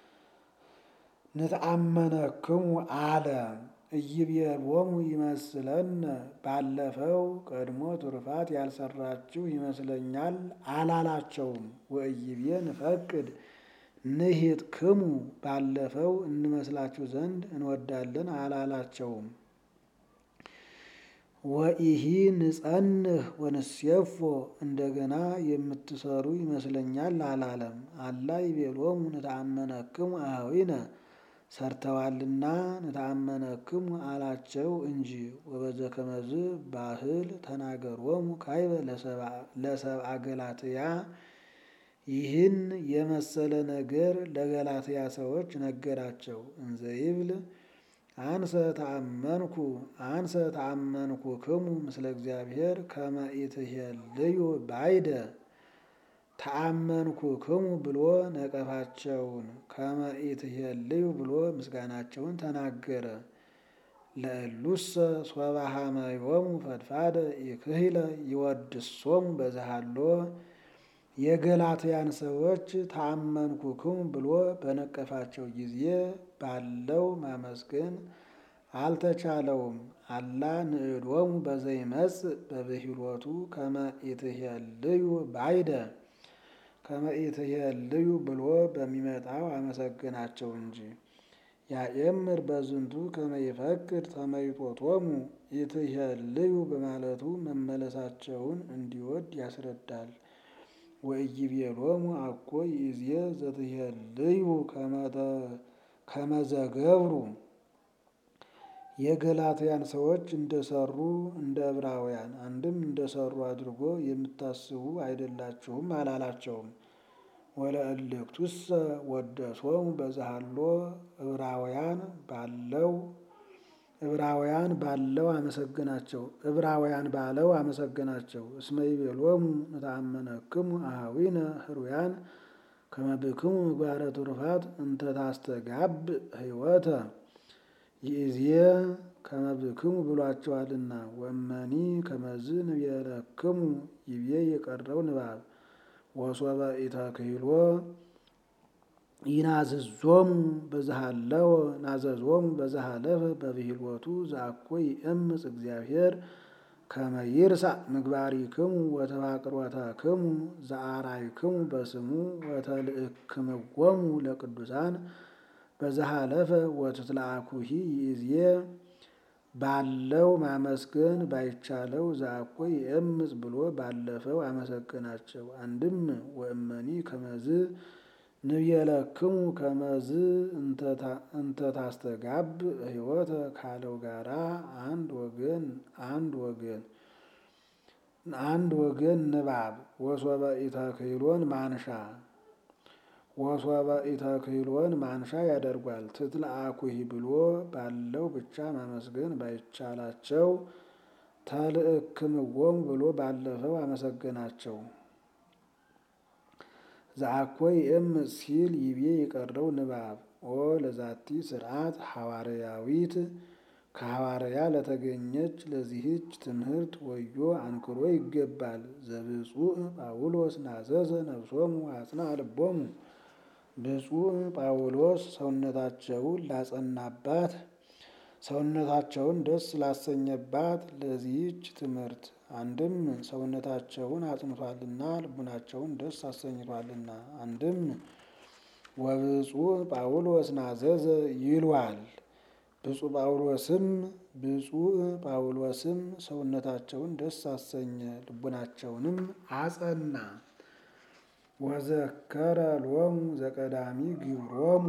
ንተአመነክሙ አለ። ኢይቤሎሙ ይመስለነ ባለፈው ቀድሞ ትሩፋት ያልሰራችሁ ይመስለኛል አላላቸውም። ወኢይቤ ንፈቅድ ንሂጥክሙ ባለፈው እንመስላችሁ ዘንድ እንወዳለን አላላቸውም። ወኢሂ ንጸንህ ወንሴፎ እንደገና የምትሰሩ ይመስለኛል አላለም። አላ ይቤሎሙ ንተአመነክሙ አኀዊነ ሰርተዋልና ንተአመነክሙ አላቸው እንጂ። ወበዘከመዝ ባህል ተናገሮሙ ካይበ ለሰብአ ገላትያ ይህን የመሰለ ነገር ለገላትያ ሰዎች ነገራቸው። እንዘ ይብል አንሰ ተአመንኩ አንሰ ተአመንኩ ክሙ ምስለ እግዚአብሔር ከመ ኢትሄልዩ ባይደ ተአመንኩ ክሙ ብሎ ነቀፋቸውን ከመ ኢትሄልዩ ብሎ ምስጋናቸውን ተናገረ። ለእሉሰ ሶበ ሀመዮሙ ፈድፋደ ኢክህለ ይወድሶሙ በዛሃሎ የገላትያን ሰዎች ተአመንኩክሙ ብሎ በነቀፋቸው ጊዜ ባለው ማመስገን አልተቻለውም። አላ ንዕዶሙ በዘይመጽእ በብሂሎቱ ከመ ኢትሄልዩ ባይደ ከመ ኢትሄልዩ ብሎ በሚመጣው አመሰገናቸው እንጂ። ያኤምር በዝንቱ ከመ ይፈቅድ ተመይጦቶሙ ኢትሄልዩ በማለቱ መመለሳቸውን እንዲወድ ያስረዳል። ወኢይቤሎሙ አኮ ይእዜ ዘትሄልዩ ከመ ዘገብሩ የገላትያን ሰዎች እንደሰሩ እንደ ዕብራውያን አንድም እንደሰሩ አድርጎ የምታስቡ አይደላችሁም አላላቸውም። ወለእልክቱሰ ወደሶሙ በዛሃሎ ዕብራውያን ባለው ዕብራውያን ባለው አመሰግናቸው ዕብራውያን ባለው አመሰግናቸው። እስመ ይቤሎሙ ንተአመነክሙ አኀዊነ ህሩያን ከመ ብክሙ ምግባረ ትሩፋት እንተ ታስተጋብእ ሕይወተ ይእዜ ከመ ብክሙ ብሏቸዋልና። ወመኒ ከመዝ ንቤለክሙ ይቤ የቀረው ንባብ ወሶበ ኢተክህሎ ይናዝዞሙ በዛሃለወ ናዘዞሙ በዛሃለፈ በብሂሎቱ ዘአኮ ይእምፅ እግዚአብሔር ከመ ይርሳዕ ምግባሪክሙ ወተፋቅሮተክሙ ዘአርአይክሙ በስሙ ወተልእክምዎሙ ለቅዱሳን በዛሃለፈ ወትትለአኩሂ ይእዜ ባለው ማመስገን ባይቻለው ዘአኮ ይእምፅ ብሎ ባለፈው አመሰገናቸው። አንድም ወእመኒ ከመዝ ንቤለክሙ ከመዝ እንተ ታስተጋብእ ሕይወተ ካለው ጋራ አንድ ወገን አንድ ወገን አንድ ወገን ንባብ ወሶበ ኢተክህሎን ማንሻ ወሶበ ኢተክህሎን ማንሻ ያደርጓል። ትትለአኩሂ ብሎ ባለው ብቻ ማመስገን ባይቻላቸው ተልእክምዎሙ ብሎ ባለፈው አመሰገናቸው። ዘአኮ ይእም ሲል ይቤ የቀረው ንባብ ኦ ለዛቲ ስርዓት ሐዋርያዊት ከሐዋርያ ለተገኘች ለዚህች ትምህርት ወዮ አንክሮ ይገባል። ዘብፁዕ ጳውሎስ ናዘዘ ነፍሶሙ አጽንዐ ልቦሙ ብፁዕ ጳውሎስ ሰውነታቸውን ላጸናባት ሰውነታቸውን ደስ ላሰኘባት ለዚህች ትምህርት አንድም ሰውነታቸውን አጽንቷልና ልቡናቸውን ደስ አሰኝቷልና፣ አንድም ወብፁዕ ጳውሎስ ናዘዘ ይሏል። ብፁዕ ጳውሎስም ብፁዕ ጳውሎስም ሰውነታቸውን ደስ አሰኘ ልቡናቸውንም አጸና። ወዘከረ ሎሙ ዘቀዳሚ ግብሮሙ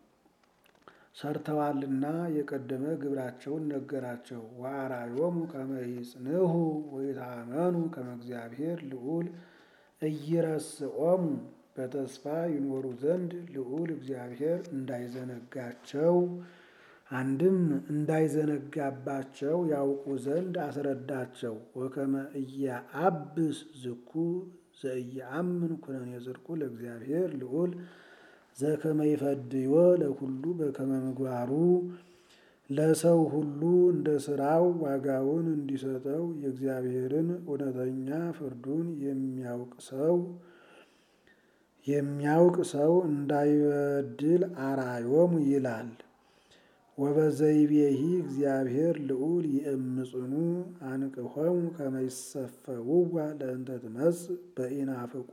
ሰርተዋልና የቀደመ ግብራቸውን ነገራቸው። ወአርአዮሙ ከመ ይጽንዑ ወይታመኑ ከመ እግዚአብሔር ልዑል ኢይረስዖሙ በተስፋ ይኖሩ ዘንድ ልዑል እግዚአብሔር እንዳይዘነጋቸው አንድም እንዳይዘነጋባቸው ያውቁ ዘንድ አስረዳቸው። ወከመ ኢያአብስ ዝኩ ዘኢየአምን ኩነኔ ጽድቁ ለእግዚአብሔር ልዑል ዘከመ ይፈድዮ ለኩሉ በከመ ምግባሩ ለሰው ሁሉ እንደ ስራው ዋጋውን እንዲሰጠው የእግዚአብሔርን እውነተኛ ፍርዱን የሚያውቅ ሰው የሚያውቅ ሰው እንዳይበድል አርአዮሙ ይላል። ወበዘይቤሂ እግዚአብሔር ልዑል ይእምጽኑ አንቅሖሙ ከመ ይሰፈውዋ ለእንተ ትመጽእ በኢናፍቆ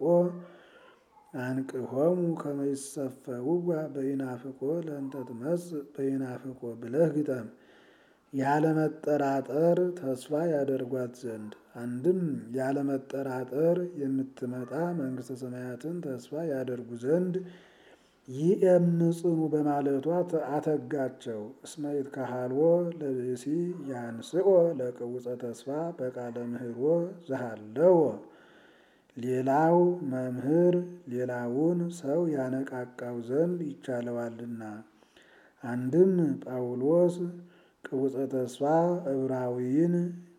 አንቅሖሙ ከመ ይሰፈውዋ በኢናፍቆ ለእንተ ትመጽእ በኢናፍቆ ብለህ ግጠም። ያለመጠራጠር ተስፋ ያደርጓት ዘንድ አንድም ያለመጠራጠር የምትመጣ መንግሥተ ሰማያትን ተስፋ ያደርጉ ዘንድ ይእምጽኑ በማለቷ አተጋቸው። እስመ ይትከሃልዎ ለብእሲ ያንስኦ ለቅውፀ ተስፋ በቃለ ምህሮ ዘሃለወ ሌላው መምህር ሌላውን ሰው ያነቃቃው ዘንድ ይቻለዋልና። አንድም ጳውሎስ ቅውፀ ተስፋ ዕብራዊን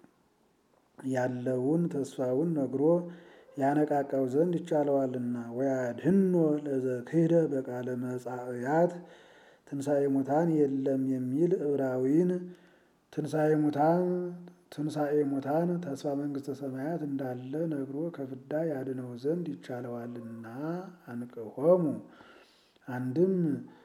ያለውን ተስፋውን ነግሮ ያነቃቃው ዘንድ ይቻለዋልና። ወያድኅኖ ለዘክህደ በቃለ መጻእያት ትንሣኤ ሙታን የለም የሚል ዕብራዊን ትንሣኤ ሙታን ትንሣኤ ሙታን ተስፋ መንግሥተ ሰማያት እንዳለ ነግሮ ከፍዳ ያድነው ዘንድ ይቻለዋልና። አንቅሖሙ አንድም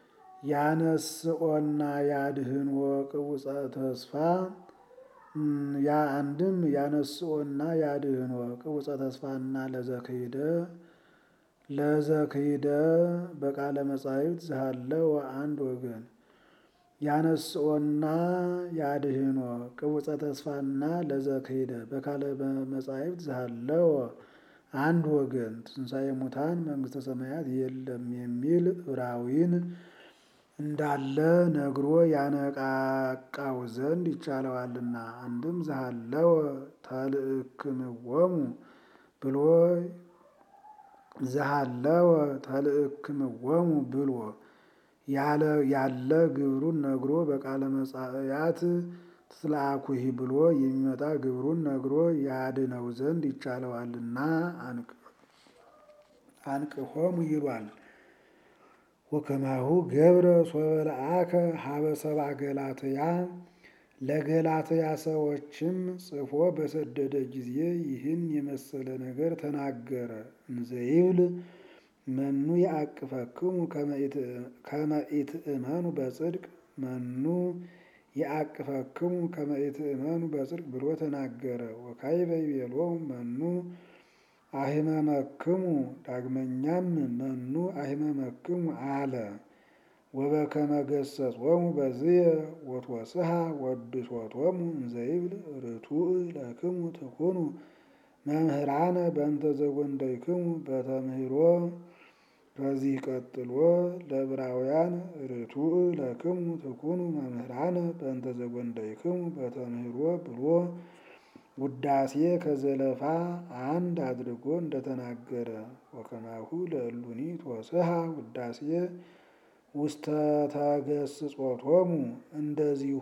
ያነስኦና ያድኅንዎ ቅውፀ ተስፋ ያ አንድም ያነስኦና ያድኅንዎ ቅውፀ ተስፋና ለዘክህደ ለዘክህደ በቃለ መጻሕፍት ዘሃለወ አንድ ወገን ያነስኦና ያድኅንዎ ቅውፀ ተስፋና ለዘክህደ በቃለ መጻሕፍት ዘሃለወ አንድ ወገን ትንሣኤ ሙታን መንግሥተ ሰማያት የለም የሚል ዕብራዊን እንዳለ ነግሮ ያነቃቃው ዘንድ ይቻለዋልና። አንድም ዘሃለወ ተልእክምዎሙ ብሎ ዘሃለወ ተልእክምዎሙ ብሎ ያለ ግብሩን ነግሮ በቃለ መጻእያት ትትለአኩሂ ብሎ የሚመጣ ግብሩን ነግሮ ያድነው ዘንድ ይቻለዋልና አንቅሖሙ ይሏል። ወከማሁ ገብረ ሶበ ለአከ ሀበ ሰብአ ገላትያ ለገላትያ ሰዎችም ጽፎ በሰደደ ጊዜ ይህን የመሰለ ነገር ተናገረ። እንዘይብል መኑ የአቅፈክሙ ከመ ኢትእመኑ በጽድቅ መኑ የአቅፈክሙ ከመ ኢትእመኑ በጽድቅ ብሎ ተናገረ። ወካዕበ ይቤሎሙ መኑ አሂመመክሙ ዳግመኛም መኑ አሂመመክሙ አለ። ወበከመ ገሰጾሙ በዝየ ወትወስሐ ወድሶቶሙ እንዘይብል ርቱዕ ለክሙ ትኩኑ መምህራነ በእንተ ዘጐንደይክሙ በተምህሮ ከዚህ ቀጥሎ ለዕብራውያን ርቱዕ ለክሙ ትኩኑ መምህራነ በእንተ ዘጐንደይክሙ በተምህሮ ብሎ ውዳሴ ከዘለፋ አንድ አድርጎ እንደተናገረ ወከማሁ ለእሉኒ ትወስሐ ውዳሴ ውስተ ተገስጾቶሙ እንደዚሁ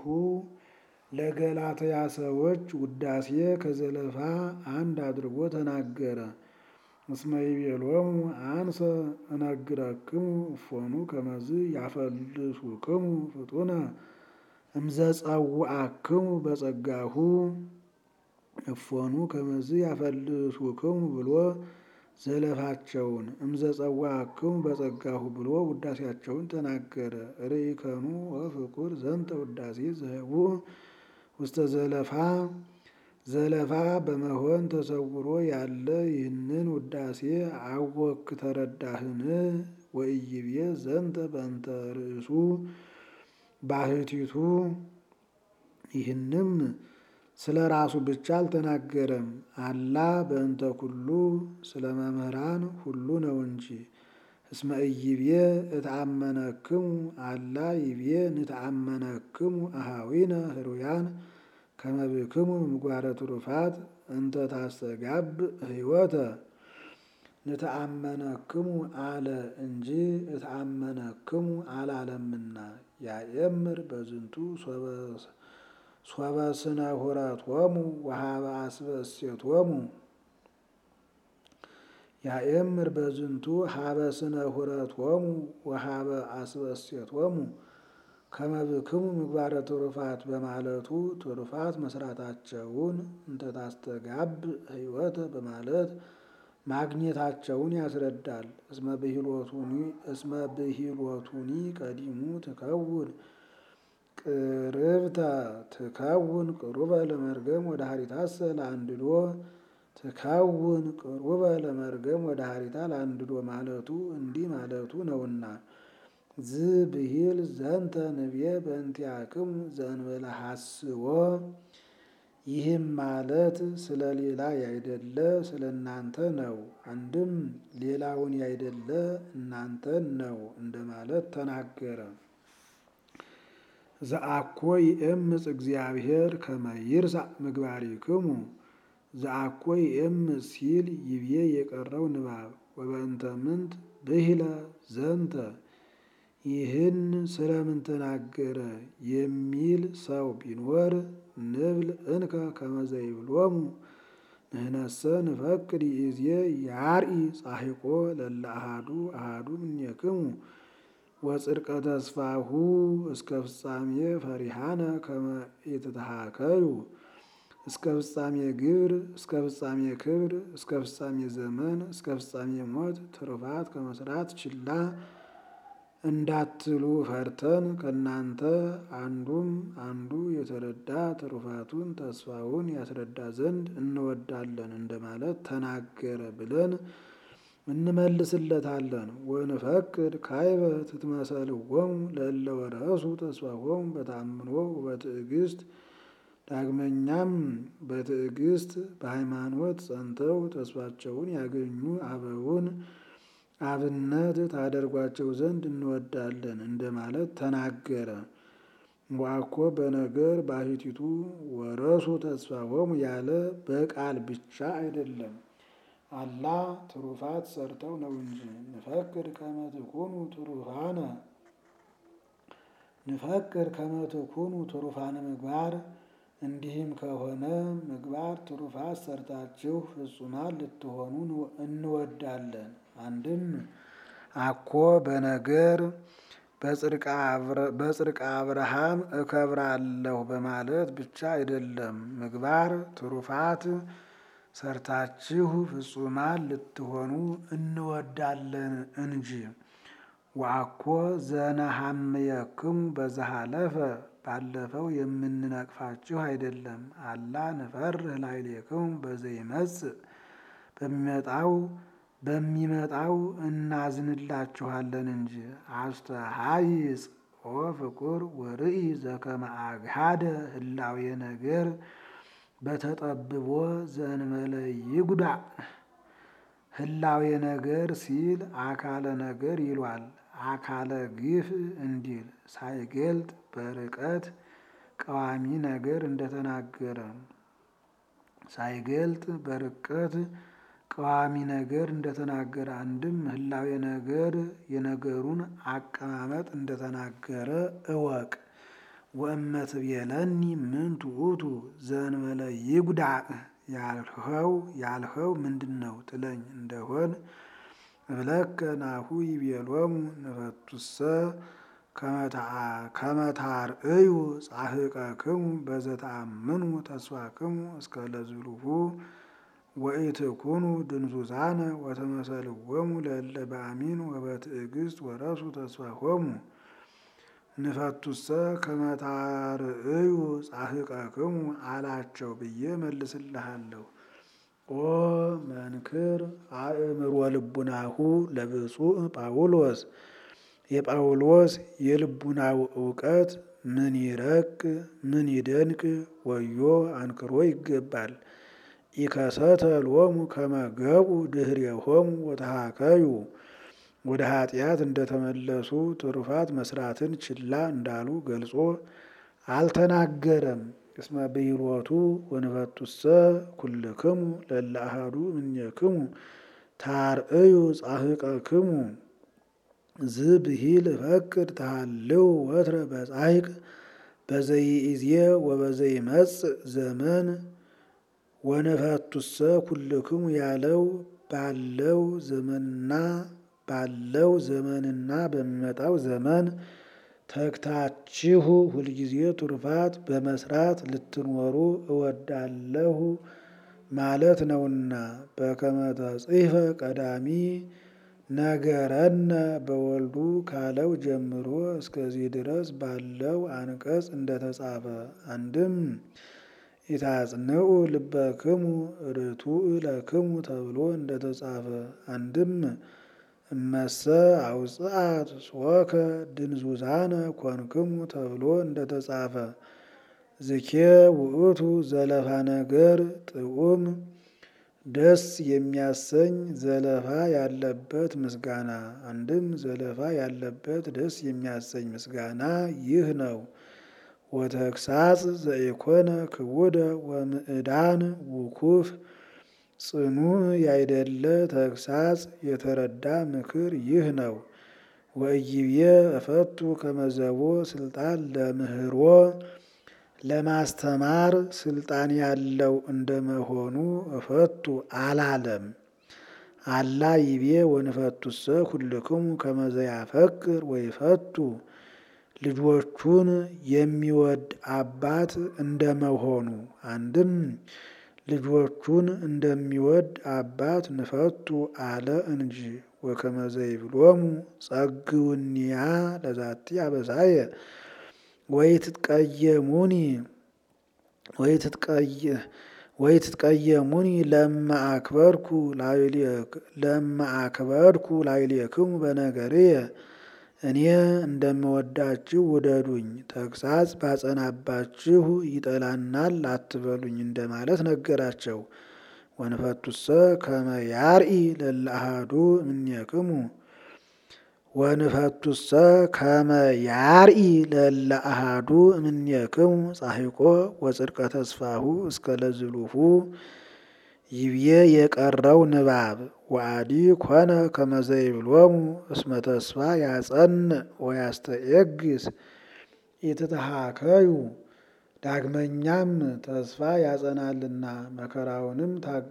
ለገላትያ ሰዎች ውዳሴ ከዘለፋ አንድ አድርጎ ተናገረ። እስመ ይቤሎሙ አንሰ እነግረክሙ እፎኑ ከመዝ ያፈልሱክሙ ፍጡነ እምዘጸውዐክሙ በጸጋሁ እፎኑ ከመዝ ያፈልሱክሙ ብሎ ዘለፋቸውን እምዘጸውዐክሙ በጸጋሁ ብሎ ውዳሴያቸውን ተናገረ። ርኢከኑ ወፍቁር ዘንተ ውዳሴ ዘህቡዕ ውስተ ዘለፋ ዘለፋ በመሆን ተሰውሮ ያለ ይህንን ውዳሴ አወክ ተረዳህን? ወኢይቤ ዘንተ በእንተ ርእሱ ባህቲቱ ይህንም ስለ ራሱ ብቻ አልተናገረም። አላ በእንተ ኩሉ ስለ መምህራን ሁሉ ነው እንጂ። እስመ ኢይቤ እትአመነክሙ አላ ይቤ ንትአመነክሙ አሃዊነ ህሩያን ከመ ብክሙ ምግባረ ትሩፋት እንተ ታስተጋብ ህይወተ ንትአመነክሙ አለ እንጂ እትአመነክሙ አላለምና። ያየምር በዝንቱ ሶበ ስነ ሁረቶሙ ወሀበ አስበ እሴቶሙ ያየምር በዝንቱ ሀበ ስነ ሁረቶሙ ወሀበ አስበ እሴቶሙ ከመ ብክሙ ምግባረ ትሩፋት በማለቱ ትሩፋት መስራታቸውን እንተ ታስተጋብ ህይወተ በማለት ማግኘታቸውን ያስረዳል። እስመ ብሂሎቱኒ ቀዲሙ ትከውን ቅርብተ ትከውን ቅሩበ ለመርገም ወደ ሀሪታሰ ለአንድዶ ትከውን ቅሩበ ለመርገም ወደ ሀሪታ ለአንድዶ ማለቱ እንዲህ ማለቱ ነውና። ዝ ብሂል ዘንተ ንብየ በእንቲአክሙ ዘእንበለ ሐስቦ ይህም ማለት ስለ ሌላ ያይደለ ስለ እናንተ ነው። አንድም ሌላውን ያይደለ እናንተን ነው እንደማለት ተናገረ። ዘአኮ ይእምፅ እግዚአብሔር ከመ ይርሳዕ ምግባሪክሙ ዘአኮ ይእምፅ ሲል ይቤ የቀረው ንባብ ወበእንተ ምንት ብሂለ ዘንተ ይህን ስለምን ተናገረ የሚል ሰው ቢኖር ንብል እንከ ከመ ዘይብሎሙ ንሕነሰ ንፈቅድ ይእዜ ያርኢ ጻሒቆ ለለ አሃዱ አሃዱ እምኔክሙ ወጽድቀ ተስፋሁ እስከ ፍጻሜ ፈሪሃነ ከመ ኢትትሃከዩ እስከ ፍጻሜ ግብር እስከ ፍጻሜ ክብር እስከ ፍጻሜ ዘመን እስከ ፍጻሜ ሞት ትሩፋት ከመስራት ችላ እንዳትሉ ፈርተን ከእናንተ አንዱም አንዱ የተረዳ ትሩፋቱን ተስፋውን ያስረዳ ዘንድ እንወዳለን እንደማለት ተናገረ ብለን እንመልስለታለን። ወንፈቅድ ካይበ ትትመሰልዎሙ ለእለ ወረሱ ተስፋሆሙ በተአምኖ ወበትዕግስት ዳግመኛም በትዕግስት በሃይማኖት ጸንተው ተስፋቸውን ያገኙ አበውን አብነት ታደርጓቸው ዘንድ እንወዳለን እንደማለት ተናገረ። ወአኮ በነገር ባሕቲቱ ወረሱ ተስፋሆሙ ያለ በቃል ብቻ አይደለም፣ አላ ትሩፋት ሰርተው ነው እንጂ። ንፈቅድ ከመ ትኩኑ ትሩፋነ ንፈቅድ ከመ ትኩኑ ትሩፋነ ምግባር እንዲህም ከሆነ ምግባር ትሩፋት ሰርታችሁ ፍጹማን ልትሆኑ እንወዳለን። አንድም አኮ በነገር በጽድቀ አብርሃም እከብራለሁ በማለት ብቻ አይደለም፣ ምግባር ትሩፋት ሰርታችሁ ፍጹማን ልትሆኑ እንወዳለን እንጂ። ወአኮ ዘነሐምየክሙ በዘሃለፈ ባለፈው የምንነቅፋችሁ አይደለም፣ አላ ንፈርህ ላዕሌክሙ በዘይመጽእ በሚመጣው በሚመጣው እናዝንላችኋለን እንጂ። አስተሃይጽ ኦ ፍቁር ወርኢ ዘከመ አግሃደ ህላዌ ነገር በተጠብቦ ዘእንበለ ይጉዳእ ህላዌ ነገር ሲል አካለ ነገር ይሏል። አካለ ግፍ እንዲል ሳይገልጥ በርቀት ቀዋሚ ነገር እንደተናገረ ሳይገልጥ በርቀት ቀዋሚ ነገር እንደተናገረ አንድም ህላዌ ነገር የነገሩን አቀማመጥ እንደተናገረ እወቅ። ወእመ ትቤለኒ ምንቱ ውእቱ ዘእንበለ ይጉዳእ ያልኸው ያልኸው ምንድን ነው ትለኝ እንደሆን እብለከ ናሁ ይቤሎሙ ንፈቱሰ ከመታርእዩ ጻሕቀክሙ በዘተአምኑ ተስፋክሙ እስከ ለዝሉሁ ወኢትኩኑ ድንዙዛነ ወተመሰልዎሙ ለእለ በአሚን ወበትዕግስት ወረሱ ተስፋሆሙ ንፈቱሰ ከመታርእዩ ጻሕቀክሙ አላቸው ብዬ መልስልሃለሁ። ኦ መንክር አእምሮ ልቡናሁ ለብፁዕ ጳውሎስ የጳውሎስ የልቡናው እውቀት ምን ይረቅ ምን ይደንቅ ወዮ አንክሮ ይገባል። ኢከሰተ ሎሙ ከመገቡ ድኅሬሆሙ ወተሃከዩ ወደ ኃጢአት እንደተመለሱ ትሩፋት መስራትን ችላ እንዳሉ ገልጾ አልተናገረም። እስመ ብሂሎቱ ወንፈቱሰ ኩልክሙ ለእለ አሐዱ እምኔክሙ ታርእዩ ጻሕቀክሙ ዝብሂል እፈቅድ ተሃልው ወትረ በጻሕቅ በዘይእዜ ወበዘይመጽእ ዘመን ወነፈቱሰ ኩልክሙ ያለው ባለው ዘመንና ባለው ዘመንና በሚመጣው ዘመን ተግታችሁ ሁልጊዜ ትሩፋት በመስራት ልትኖሩ እወዳለሁ ማለት ነውና። በከመ ተጽሕፈ ቀዳሚ ነገረነ በወልዱ ካለው ጀምሮ እስከዚህ ድረስ ባለው አንቀጽ እንደተጻፈ አንድም ኢታጽንዑ ልበክሙ ርቱዕ ለክሙ ተብሎ እንደተጻፈ አንድም እመሰ አውጽአት ጾከ ድንዙዛነ ኮንክሙ ተብሎ እንደተጻፈ ዝኬ ውእቱ ዘለፋ ነገር ጥዑም ደስ የሚያሰኝ ዘለፋ ያለበት ምስጋና። አንድም ዘለፋ ያለበት ደስ የሚያሰኝ ምስጋና ይህ ነው። ወተግሳጽ ዘኢኮነ ክቡደ ወምዕዳን ውኩፍ ጽኑዕ ያይደለ ተግሳጽ የተረዳ ምክር ይህ ነው። ወእይብዬ እፈቱ ከመዘቦ ስልጣን ለምህሮ ለማስተማር ስልጣን ያለው እንደመሆኑ እፈቱ አላለም። አላ ይቤ ወንፈቱሰ ኩልክሙ ከመዘ ያፈቅር ወይፈቱ ልጆቹን የሚወድ አባት እንደመሆኑ አንድም ልጆቹን እንደሚወድ አባት ንፈቱ አለ እንጂ። ወከመዘ ይብሎሙ ጸግውኒያ ለዛቲ አበሳየ ወይትትቀየሙኒ ወይትትቀየሙኒ ለማ አክበርኩ ላዕሌክሙ በነገርየ እኔ እንደምወዳችሁ ውደዱኝ፣ ተግሳጽ ባጸናባችሁ ይጠላናል አትበሉኝ እንደማለት ነገራቸው። ወንፈቱሰ ከመ ያርኢ ለእለ አሐዱ እምኔክሙ ወንፈቱሰ ከመ ያርኢ ለእለ አሐዱ እምኔክሙ ጻሕቆ ወጽድቀ ተስፋሁ እስከ ለዝሉሁ ይብዬ የቀረው ንባብ ወአዲ ኮነ ከመዘ ይብሎሙ እስመ ተስፋ ያጸንዕ ወያስተየግስ ኢትትሃከዩ ዳግመኛም ተስፋ ያጸናልና መከራውንም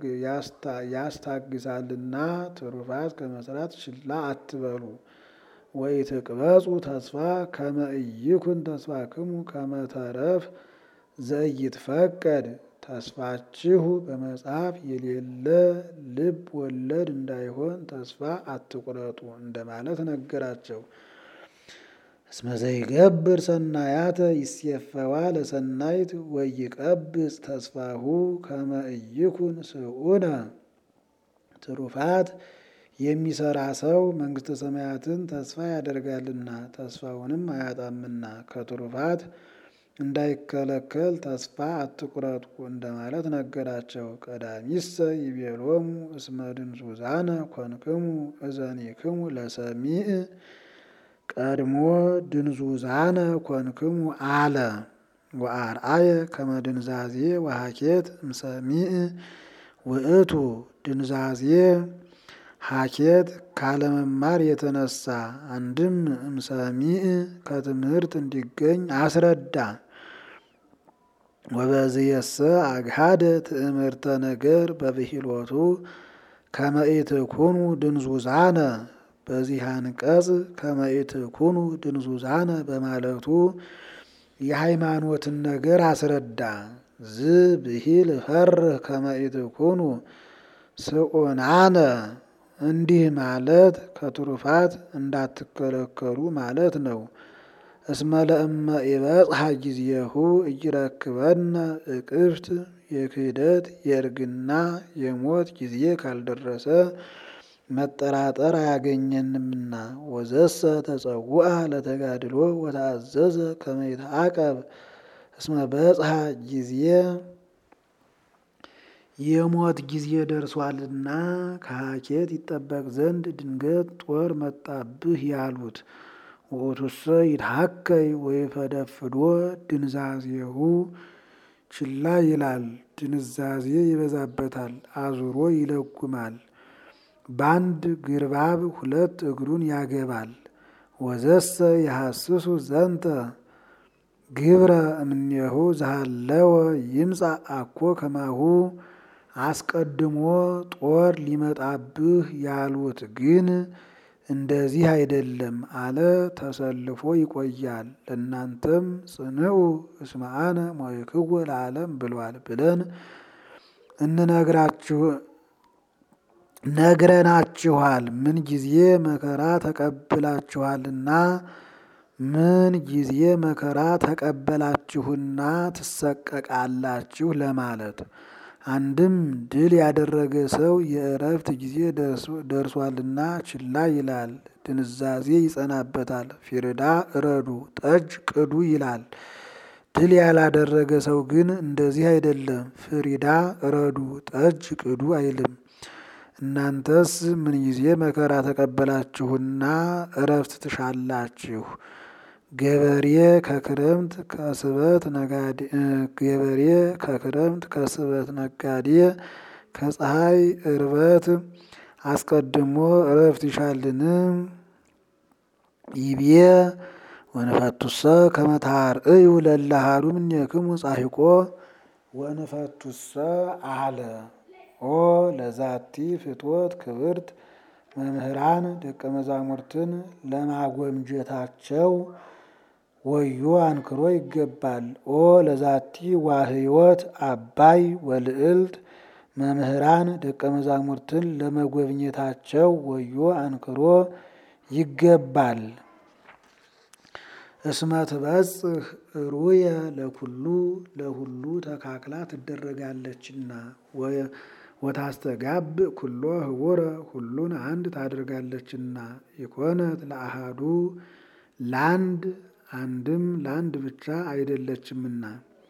ያስታግሳልና ትሩፋት ከመስራት ችላ አትበሉ። ወኢትቅበጹ ተስፋ ከመ ኢይኩን ተስፋክሙ ከመ ተረፍ ዘኢይትፈቀድ ተስፋችሁ በመጽሐፍ የሌለ ልብ ወለድ እንዳይሆን ተስፋ አትቁረጡ እንደማለት ነገራቸው። እስመ ዘይገብር ሰናያተ ይሴፈዋ ለሰናይት ወይቀብጽ ተስፋሁ ከመ ኢይኩን ስዑነ ትሩፋት የሚሰራ ሰው መንግሥተ ሰማያትን ተስፋ ያደርጋልና ተስፋውንም አያጣምና ከትሩፋት እንዳይከለከል ተስፋ አትቁረጡ እንደማለት ነገራቸው። ቀዳሚሰ ይቤሎሙ እስመ ድንዙዛነ ኮንክሙ እዘኒክሙ ለሰሚዕ ቀድሞ ድንዙዛነ ኮንክሙ አለ ወአርአየ ከመ ድንዛዜ ወሀኬት እምሰሚዕ ውእቱ ድንዛዜ ሀኬት ካለመማር የተነሳ አንድም እምሰሚዕ ከትምህርት እንዲገኝ አስረዳ። ወበዝየሰ አግሃደ ትእምርተ ነገር በብሂሎቱ ከመ ኢትኩኑ ድንዙዛነ በዚህ አንቀጽ ከመ ኢትኩኑ ድንዙዛነ በማለቱ የሃይማኖትን ነገር አስረዳ። ዝ ብሂል ፈርህ ከመ ኢትኩኑ ስዑናነ እንዲህ ማለት ከትሩፋት እንዳትከለከሉ ማለት ነው። እስመ ለእመ ኢበጽሐ ጊዜሁ እይረክበነ እቅፍት የክህደት የእርግና የሞት ጊዜ ካልደረሰ መጠራጠር አያገኘንምና። ወዘሰ ተጸውዐ ለተጋድሎ ወተአዘዘ ከመ ይትዓቀብ እስመ በጽሐ ጊዜ የሞት ጊዜ ደርሷልና ከሀኬት ይጠበቅ ዘንድ ድንገት ጦር መጣብህ ያሉት። ውእቱሰ ይትሐከይ ወይፈደፍዶ ድንዛዜሁ ችላ ይላል፣ ድንዛዜ ይበዛበታል፣ አዙሮ ይለጉማል። በአንድ ግርባብ ሁለት እግሩን ያገባል። ወዘሰ የሐስሱ ዘንተ ግብረ እምኔሁ ዘሃለወ ይምጻእ አኮ ከማሁ አስቀድሞ ጦር ሊመጣብህ ያሉት ግን እንደዚህ አይደለም አለ። ተሰልፎ ይቆያል። ለእናንተም ጽንዑ እስመ አነ ሞይክዎ ለዓለም ብሏል ብለን እንነግራችሁ ነግረናችኋል። ምን ጊዜ መከራ ተቀብላችኋልና ምን ጊዜ መከራ ተቀበላችሁና ትሰቀቃላችሁ ለማለት አንድም ድል ያደረገ ሰው የእረፍት ጊዜ ደርሷልና ችላ ይላል፣ ድንዛዜ ይጸናበታል። ፊርዳ እረዱ፣ ጠጅ ቅዱ ይላል። ድል ያላደረገ ሰው ግን እንደዚህ አይደለም። ፍሪዳ እረዱ፣ ጠጅ ቅዱ አይልም። እናንተስ ምን ጊዜ መከራ ተቀበላችሁና እረፍት ትሻላችሁ? ገበሬ ከክረምት ከስበት ነጋዴ ገበሬ ከክረምት ከስበት ነጋዴ ከፀሐይ እርበት አስቀድሞ እረፍት ይሻልን? ይቤ ወንፈቱሰ ከመታር እዩ ለላሃዱ እምኔክሙ ጻሒቆ ወንፈቱሰ አለ ኦ ለዛቲ ፍትወት ክብርት መምህራን ደቀ መዛሙርትን ለማጎምጀታቸው ወዮ አንክሮ ይገባል። ኦ ለዛቲ ዋህይወት አባይ ወልዕልት መምህራን ደቀ መዛሙርትን ለመጎብኘታቸው ወዮ አንክሮ ይገባል። እስመ ትበጽሕ ሩየ ለኩሉ ለሁሉ ተካክላ ትደረጋለችና ወታስተጋብ ኩሎ ህቡረ ሁሉን አንድ ታደርጋለችና ይኮነት ለአሃዱ ለአንድ አንድም ለአንድ ብቻ አይደለችምና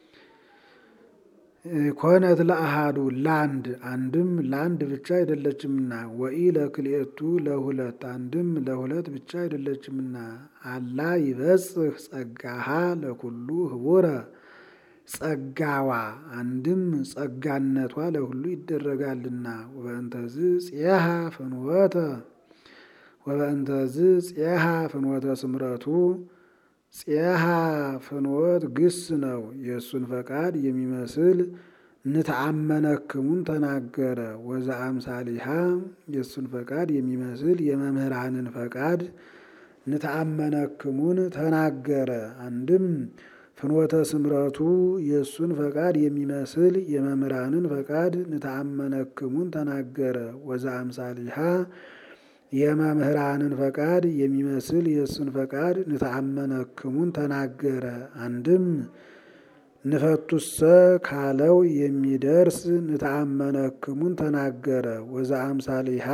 ኮነት ለአሃዱ ለአንድ አንድም ለአንድ ብቻ አይደለችምና ወኢ ለክልኤቱ ለሁለት አንድም ለሁለት ብቻ አይደለችምና አላ ይበጽሕ ጸጋሃ ለኩሉ ህቡረ ጸጋዋ አንድም ጸጋነቷ ለሁሉ ይደረጋልና ወበእንተዝ ጽየሃ ፍንወተ ወበእንተዝ ጽየሃ ፍንወተ ስምረቱ ጽየሃ ፍንወት ግስ ነው። የእሱን ፈቃድ የሚመስል ንተአመነክሙን ተናገረ። ወዛ አምሳሊሃ የእሱን ፈቃድ የሚመስል የመምህራንን ፈቃድ ንተአመነክሙን ተናገረ። አንድም ፍኖተ ስምረቱ የእሱን ፈቃድ የሚመስል የመምህራንን ፈቃድ ንተአመነክሙን ተናገረ። ወዛ አምሳሊሃ የመምህራንን ፈቃድ የሚመስል የእሱን ፈቃድ ንተአመነክሙን ተናገረ። አንድም ንፈቱሰ ካለው የሚደርስ ንተአመነክሙን ተናገረ። ወዛ አምሳሊሃ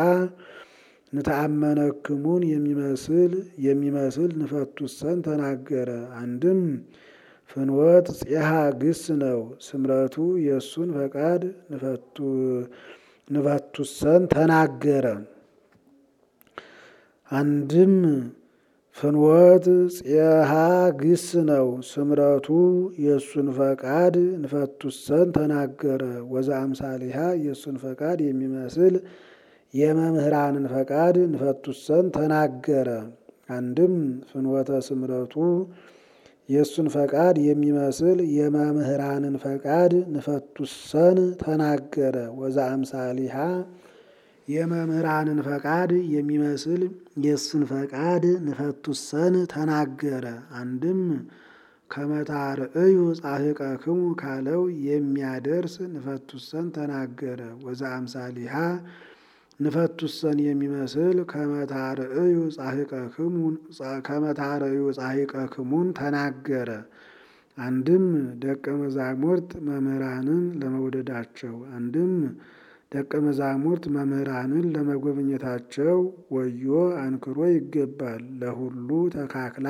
ንተአመነክሙን የሚመስል የሚመስል ንፈቱሰን ተናገረ። አንድም ፍንወት ጽየሃ ግስ ነው። ስምረቱ የእሱን ፈቃድ ንፈቱሰን ተናገረ። አንድም ፍንወት ጽየሃ ግስ ነው። ስምረቱ የእሱን ፈቃድ ንፈቱሰን ተናገረ። ወዛ አምሳሊሃ የእሱን ፈቃድ የሚመስል የመምህራንን ፈቃድ ንፈቱሰን ተናገረ። አንድም ፍንወተ ስምረቱ የእሱን ፈቃድ የሚመስል የመምህራንን ፈቃድ ንፈቱሰን ተናገረ። ወዛ አምሳሊሃ የመምህራንን ፈቃድ የሚመስል የእሱን ፈቃድ ንፈቱሰን ተናገረ። አንድም ከመታርእዩ ጻሕቀክሙ ካለው የሚያደርስ ንፈቱሰን ተናገረ። ወዛ አምሳሊሃ ንፈቱሰን የሚመስል ከመታርእዩ ጻሕቀክሙን ተናገረ። አንድም ደቀ መዛሙርት መምህራንን ለመውደዳቸው፣ አንድም ደቀ መዛሙርት መምህራንን ለመጎብኘታቸው ወዮ አንክሮ ይገባል። ለሁሉ ተካክላ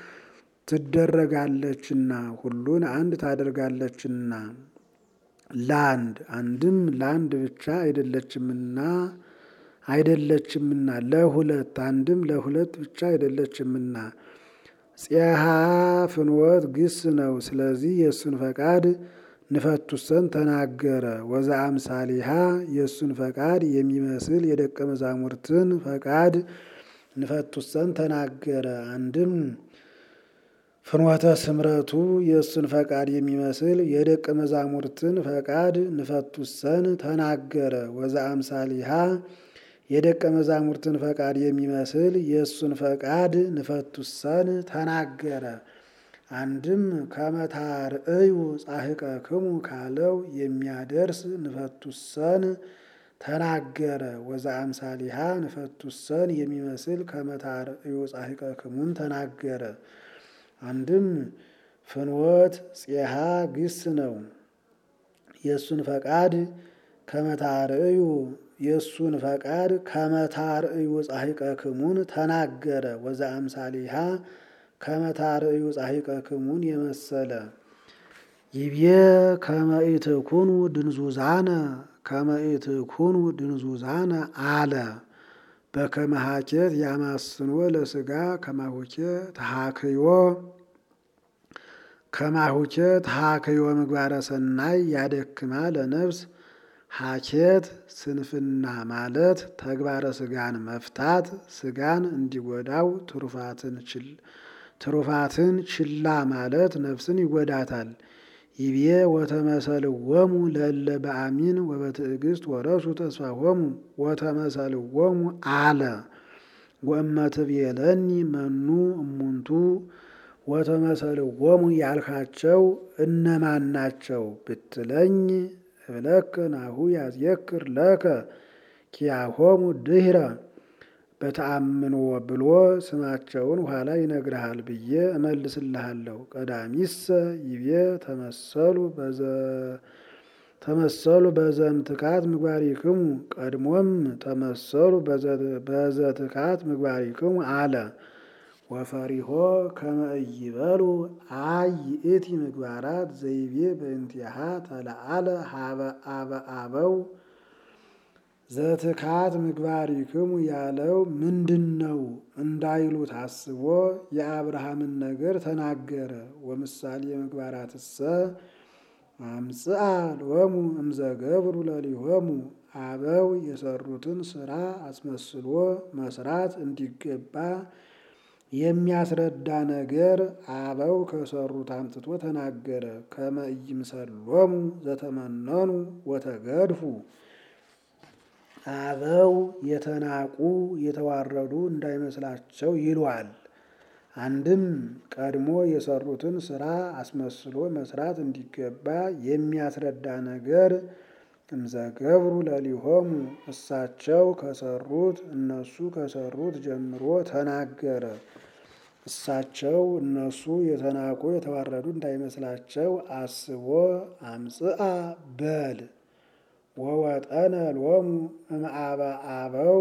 ትደረጋለችና ሁሉን አንድ ታደርጋለችና ለአንድ አንድም ለአንድ ብቻ አይደለችምና አይደለችምና ለሁለት አንድም ለሁለት ብቻ አይደለችምና ፄሃ ፍንወት ግስ ነው። ስለዚህ የእሱን ፈቃድ ንፈቱሰን ተናገረ። ወዛ አምሳሊሃ የእሱን ፈቃድ የሚመስል የደቀ መዛሙርትን ፈቃድ ንፈቱሰን ተናገረ። አንድም ፍኖተ ስምረቱ የእሱን ፈቃድ የሚመስል የደቀ መዛሙርትን ፈቃድ ንፈቱሰን ተናገረ። ወዛ አምሳሊሃ የደቀ መዛሙርትን ፈቃድ የሚመስል የእሱን ፈቃድ ንፈቱሰን ተናገረ። አንድም ከመታርእዩ ጻሕቀክሙ ካለው የሚያደርስ ንፈቱሰን ተናገረ። ወዛ አምሳሊሃ ንፈቱሰን የሚመስል ከመታርእዩ ጻሕቀክሙን ተናገረ። አንድም ፍንወት ፄሃ ግስ ነው። የእሱን ፈቃድ ከመታርእዩ የእሱን ፈቃድ ከመታርእዩ ጻሕቀክሙን ተናገረ። ወዛ አምሳሊሃ ከመታርእዩ ጻሕቀክሙን የመሰለ ይቤ ከመኢትኩኑ ድንዙዛነ ከመኢትኩኑ ድንዙዛነ አለ በከመ ሀኬት ያማስኖ ለስጋ ከማሁኬ ተሃክዮ ከማሁኬ ተሃክዮ ምግባረ ሰናይ ያደክማ ለነፍስ ሀኬት ስንፍና ማለት ተግባረ ስጋን መፍታት ስጋን እንዲጎዳው ትሩፋትን ችላ ማለት ነፍስን ይጎዳታል። ይቤ ወተመሰልዎሙ ለእለ በአሚን ወበትዕግስት ወረሱ ተስፋሆሙ ወተመሰልዎሙ አለ ወእመትቤለኒ መኑ እሙንቱ ወተመሰልዎሙ ያልካቸው እነማን ናቸው ብትለኝ እብለከ ናሁ ያዝየክር ለከ ኪያሆሙ ድህረ በተአምኖ ብሎ ስማቸውን ኋላ ይነግርሃል ብዬ እመልስልሃለሁ። ቀዳሚሰ ይቤ ተመሰሉ ተመሰሉ በዘምትካት ምግባሪክሙ ቀድሞም ተመሰሉ በዘትካት ምግባሪክሙ አለ ወፈሪሆ ከመ ኢይበሉ አይ ይእቲ ምግባራት ዘይቤ በእንቲአሃ ተለአለ ሀበ አበ አበው ዘትካት ምግባሪክሙ ያለው ምንድን ነው እንዳይሉ ታስቦ የአብርሃምን ነገር ተናገረ። ወምሳሌ ምግባራትሰ አምጽአ ሎሙ እምዘገብሩ ለሊሆሙ አበው የሰሩትን ስራ አስመስሎ መስራት እንዲገባ የሚያስረዳ ነገር አበው ከሰሩት አምጥቶ ተናገረ። ከመ ኢይምሰሎሙ ዘተመነኑ ወተገድፉ አበው የተናቁ የተዋረዱ እንዳይመስላቸው ይሏል። አንድም ቀድሞ የሰሩትን ስራ አስመስሎ መስራት እንዲገባ የሚያስረዳ ነገር እምዘገብሩ ለሊሆሙ እሳቸው ከሰሩት እነሱ ከሰሩት ጀምሮ ተናገረ። እሳቸው እነሱ የተናቁ የተዋረዱ እንዳይመስላቸው አስቦ አምጽአ በል ወወጠነ ሎሙ እምአበ አበው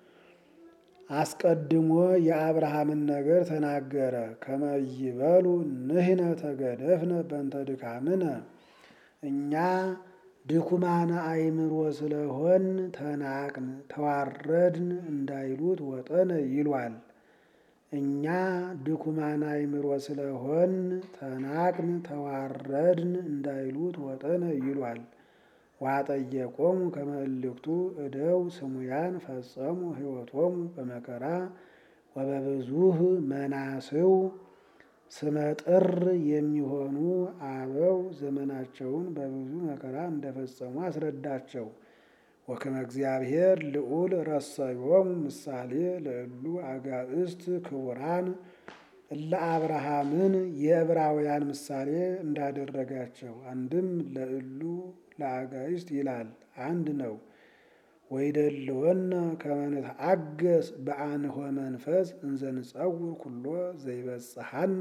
አስቀድሞ የአብርሃምን ነገር ተናገረ። ከመ ይበሉ ንሕነ ተገደፍነ በእንተ ድካምነ እኛ ድኩማነ አእምሮ ስለሆን ተናቅን ተዋረድን እንዳይሉት ወጠነ ይሏል። እኛ ድኩማነ አእምሮ ስለሆን ተናቅን ተዋረድን እንዳይሉት ወጠነ ይሏል። ዋጠየቆሙ ከመ እልክቱ እደው ስሙያን ፈጸሙ ሕይወቶሙ በመከራ ወበብዙህ መናስው ስመጥር የሚሆኑ አበው ዘመናቸውን በብዙ መከራ እንደፈጸሙ አስረዳቸው። ወከመ እግዚአብሔር ልዑል ረሰዮሙ ምሳሌ ለእሉ አጋእዝት ክቡራን እለ አብርሃምን የዕብራውያን ምሳሌ እንዳደረጋቸው አንድም ለእሉ ለአጋእዝት ይላል አንድ ነው። ወይደልወነ ከመ ንትአገስ በአንሆ መንፈስ እንዘ ንጸውር ኩሎ ዘይበጽሐነ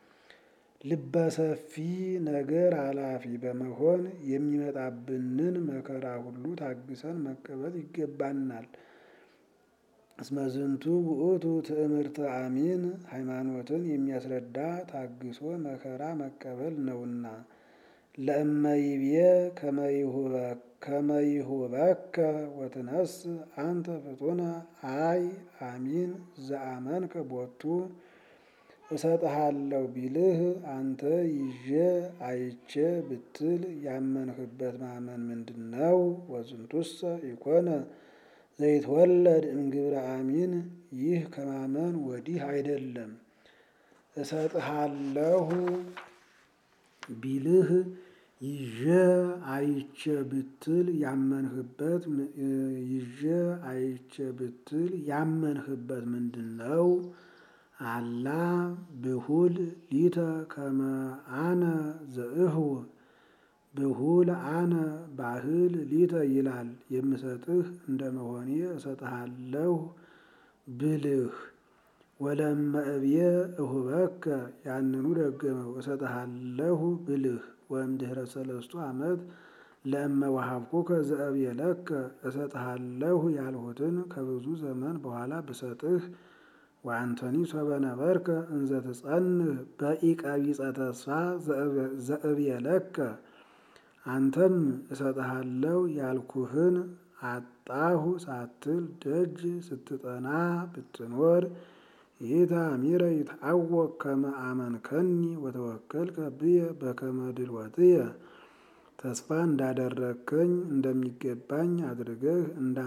ልበሰፊ ነገር አላፊ በመሆን የሚመጣብንን መከራ ሁሉ ታግሰን መቀበል ይገባናል። እስመ ዝንቱ ውእቱ ትእምርተ አሚን ሃይማኖትን የሚያስረዳ ታግሶ መከራ መቀበል ነውና። ለእመይቤ ከመይሁበከ ወትነስ አንተ ፍጡነ አይ አሚን ዘአመንከ ቦቱ እሰጥሃለሁ ቢልህ አንተ ይዤ አይቼ ብትል ያመንህበት ማመን ምንድን ነው? ወዝንቱሰ ኢኮነ ዘይትወለድ እምግብረ አሚን ይህ ከማመን ወዲህ አይደለም። እሰጥሃለሁ ቢልህ ይዤ አይቼ ብትል ያመንህበት ይዤ አይቼ ብትል ያመንህበት ምንድን ነው? አላ ብሁል ሊተ ከመ አነ ዘእህው ብሁል አነ ባህል ሊተ ይላል የምሰጥህ እንደመሆኔ እሰጥሃለሁ ብልህ ወለእመ እብየ እሁበከ ያንኑ ደገመው እሰጥሃለሁ ብልህ ወእምድኅረ ሰለስቱ ዓመት ለእመ ወሀብኩከ ዘእብየለከ እሰጥሃለሁ ያልሁትን ከብዙ ዘመን በኋላ ብሰጥህ ወአንተኒ ሶበ ነበርከ እንዘ ትጸንህ በኢቀቢጸ ተስፋ ዘእብየለከ አንተም እሰጥሃለሁ ያልኩህን አጣሁ ሳትል ደጅ ስትጠና ብትኖር ኢታሚረ ይትዐወቅ ከመ አመንከኒ ወተወከልከ ብየ በከመ ድልወትየ ተስፋ እንዳደረግከኝ እንደሚገባኝ አድርገህ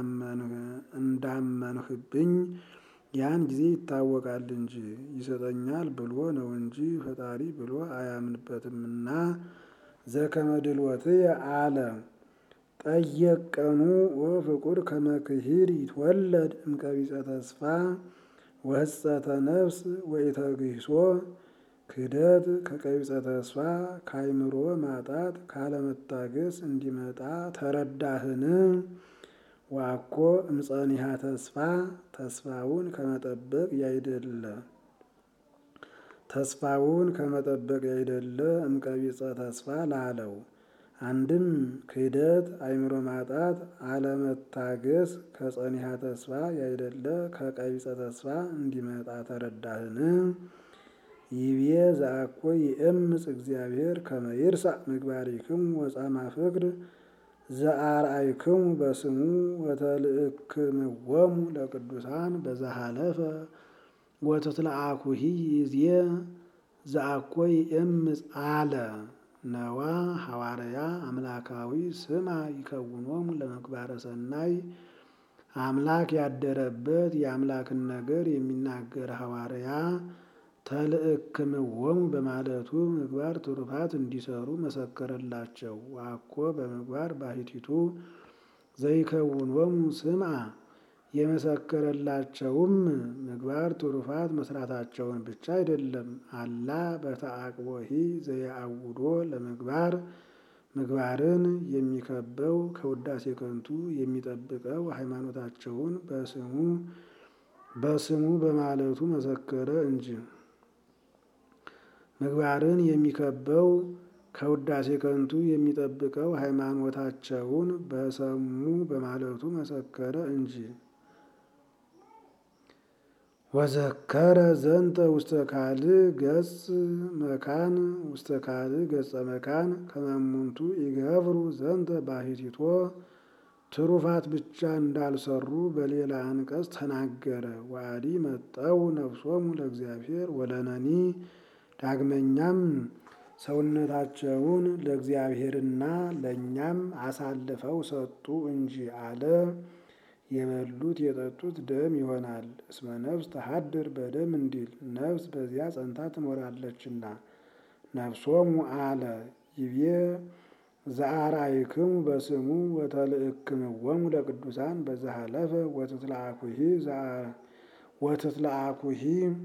እንዳመንህብኝ ያን ጊዜ ይታወቃል እንጂ ይሰጠኛል ብሎ ነው እንጂ ፈጣሪ ብሎ አያምንበትምና። ዘከመ ድልወትየ አለ ጠየቀኑ ወፍቁር ከመ ክሂድ ይትወለድ እምቀቢጸ ተስፋ ወህጸተ ነፍስ ወኢተግሂሶ ክህደት ከቀቢጸ ተስፋ ከአይምሮ ማጣት ካለመታገስ እንዲመጣ ተረዳህን? ዋኮ እምጸኒሃ ተስፋ ተስፋውን ከመጠበቅ ያይደለ ተስፋውን ከመጠበቅ ያይደለ እምቀቢጸ ተስፋ ላለው አንድም ክህደት አይምሮ ማጣት አለመታገስ ከጸኒሃ ተስፋ ያይደለ ከቀቢጸ ተስፋ እንዲመጣ ተረዳህን? ይቤ ዘአኮ ይእምፅ እግዚአብሔር ከመ ይርሳዕ ምግባሪክሙ ወጻማ ፍቅር ዘአርአይክሙ በስሙ ወተልእክምዎሙ ለቅዱሳን በዘሃለፈ ወተትለአኩሂ ይዜ ዘአኮ ይእምፅ አለ ነዋ ሐዋርያ አምላካዊ ስማ ይከውኖሙ ለምግባረ ሰናይ አምላክ ያደረበት የአምላክን ነገር የሚናገር ሐዋርያ ተልእክምዎሙ በማለቱ ምግባር ትሩፋት እንዲሰሩ መሰከረላቸው። ዋኮ በምግባር ባሕቲቱ ዘይከውኖሙ ስምዐ የመሰከረላቸውም ምግባር ትሩፋት መስራታቸውን ብቻ አይደለም። አላ በተአቅቦሂ ዘየአውዶ ለምግባር ምግባርን የሚከበው ከውዳሴ ከንቱ የሚጠብቀው ሃይማኖታቸውን በስሙ በስሙ በማለቱ መሰከረ እንጂ ምግባርን የሚከበው ከውዳሴ ከንቱ የሚጠብቀው ሃይማኖታቸውን በሰሙ በማለቱ መሰከረ እንጂ። ወዘከረ ዘንተ ውስተ ካልእ ገጽ መካን ውስተ ካልእ ገጸ መካን ከመሙንቱ ይገብሩ ዘንተ ባሕቲቶ ትሩፋት ብቻ እንዳልሰሩ በሌላ አንቀጽ ተናገረ። ዋዲ መጠው ነፍሶሙ ለእግዚአብሔር ወለነኒ ዳግመኛም ሰውነታቸውን ለእግዚአብሔርና ለእኛም አሳልፈው ሰጡ እንጂ አለ። የበሉት የጠጡት ደም ይሆናል። እስመ ነፍስ ተሃድር በደም እንዲል ነፍስ በዚያ ጸንታ ትኖራለችና። ነፍሶሙ አለ ይቤ ዘአርአይክሙ በስሙ ወተልእክምዎሙ ለቅዱሳን በዘሃለፈ ወትትለአኩሂ ወትትለአኩሂ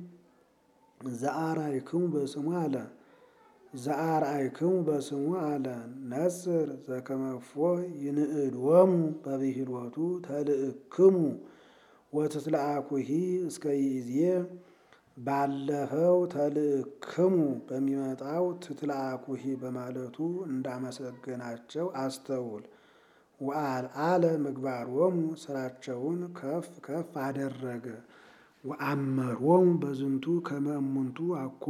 ዘአርአይክሙ በስሙ አለ ዘአርአይክሙ በስሙ አለ ነጽር ዘከመፎ ይንእድዎሙ በብሂልወቱ ተልእክሙ ወትትለአኩሂ እስከ ይእዜ ባለፈው ተልእክሙ በሚመጣው ትትለአኩሂ በማለቱ እንዳመሰገናቸው አስተውል። ወአልዓለ ምግባሮሙ ስራቸውን ከፍ ከፍ አደረገ። ወአመሮሙ በዝንቱ ከመ እሙንቱ አኮ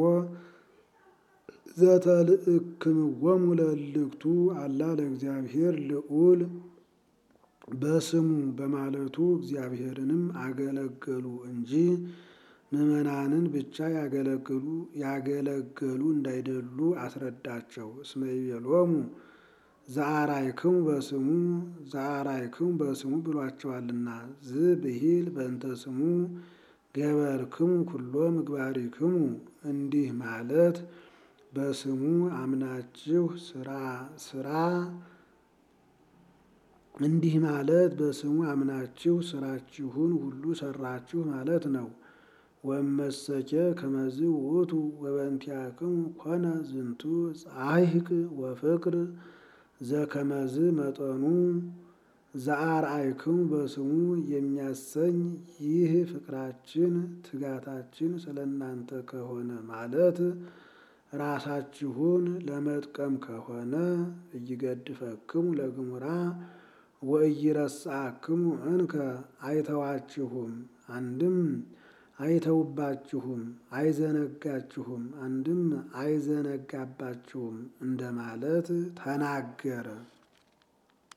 ዘተልእክምዎሙ ለእልክቱ አላ ለእግዚአብሔር ልዑል በስሙ በማለቱ እግዚአብሔርንም አገለገሉ እንጂ ምዕመናንን ብቻ ያገለግሉ ያገለገሉ እንዳይደሉ አስረዳቸው። እስመ ይቤሎሙ ዘአርአይክሙ በስሙ ዘአርአይክሙ በስሙ ብሏቸዋልና ዝብሂል በእንተ ስሙ ገበርክሙ ኩሎ ምግባሪክሙ እንዲህ ማለት በስሙ አምናችሁ ስራ ስራ እንዲህ ማለት በስሙ አምናችሁ ስራችሁን ሁሉ ሰራችሁ ማለት ነው። ወመሰኬ ከመዝ ውእቱ ወበእንቲአክሙ ኮነ ዝንቱ ጻሕቅ ወፍቅር ዘከመዝ መጠኑ ዘአርአይክሙ በስሙ የሚያሰኝ ይህ ፍቅራችን ትጋታችን ስለ እናንተ ከሆነ ማለት ራሳችሁን ለመጥቀም ከሆነ እይገድፈክሙ ለግሙራ ወእይረሳክሙ እንከ አይተዋችሁም አንድም አይተውባችሁም አይዘነጋችሁም አንድም አይዘነጋባችሁም እንደማለት ተናገረ።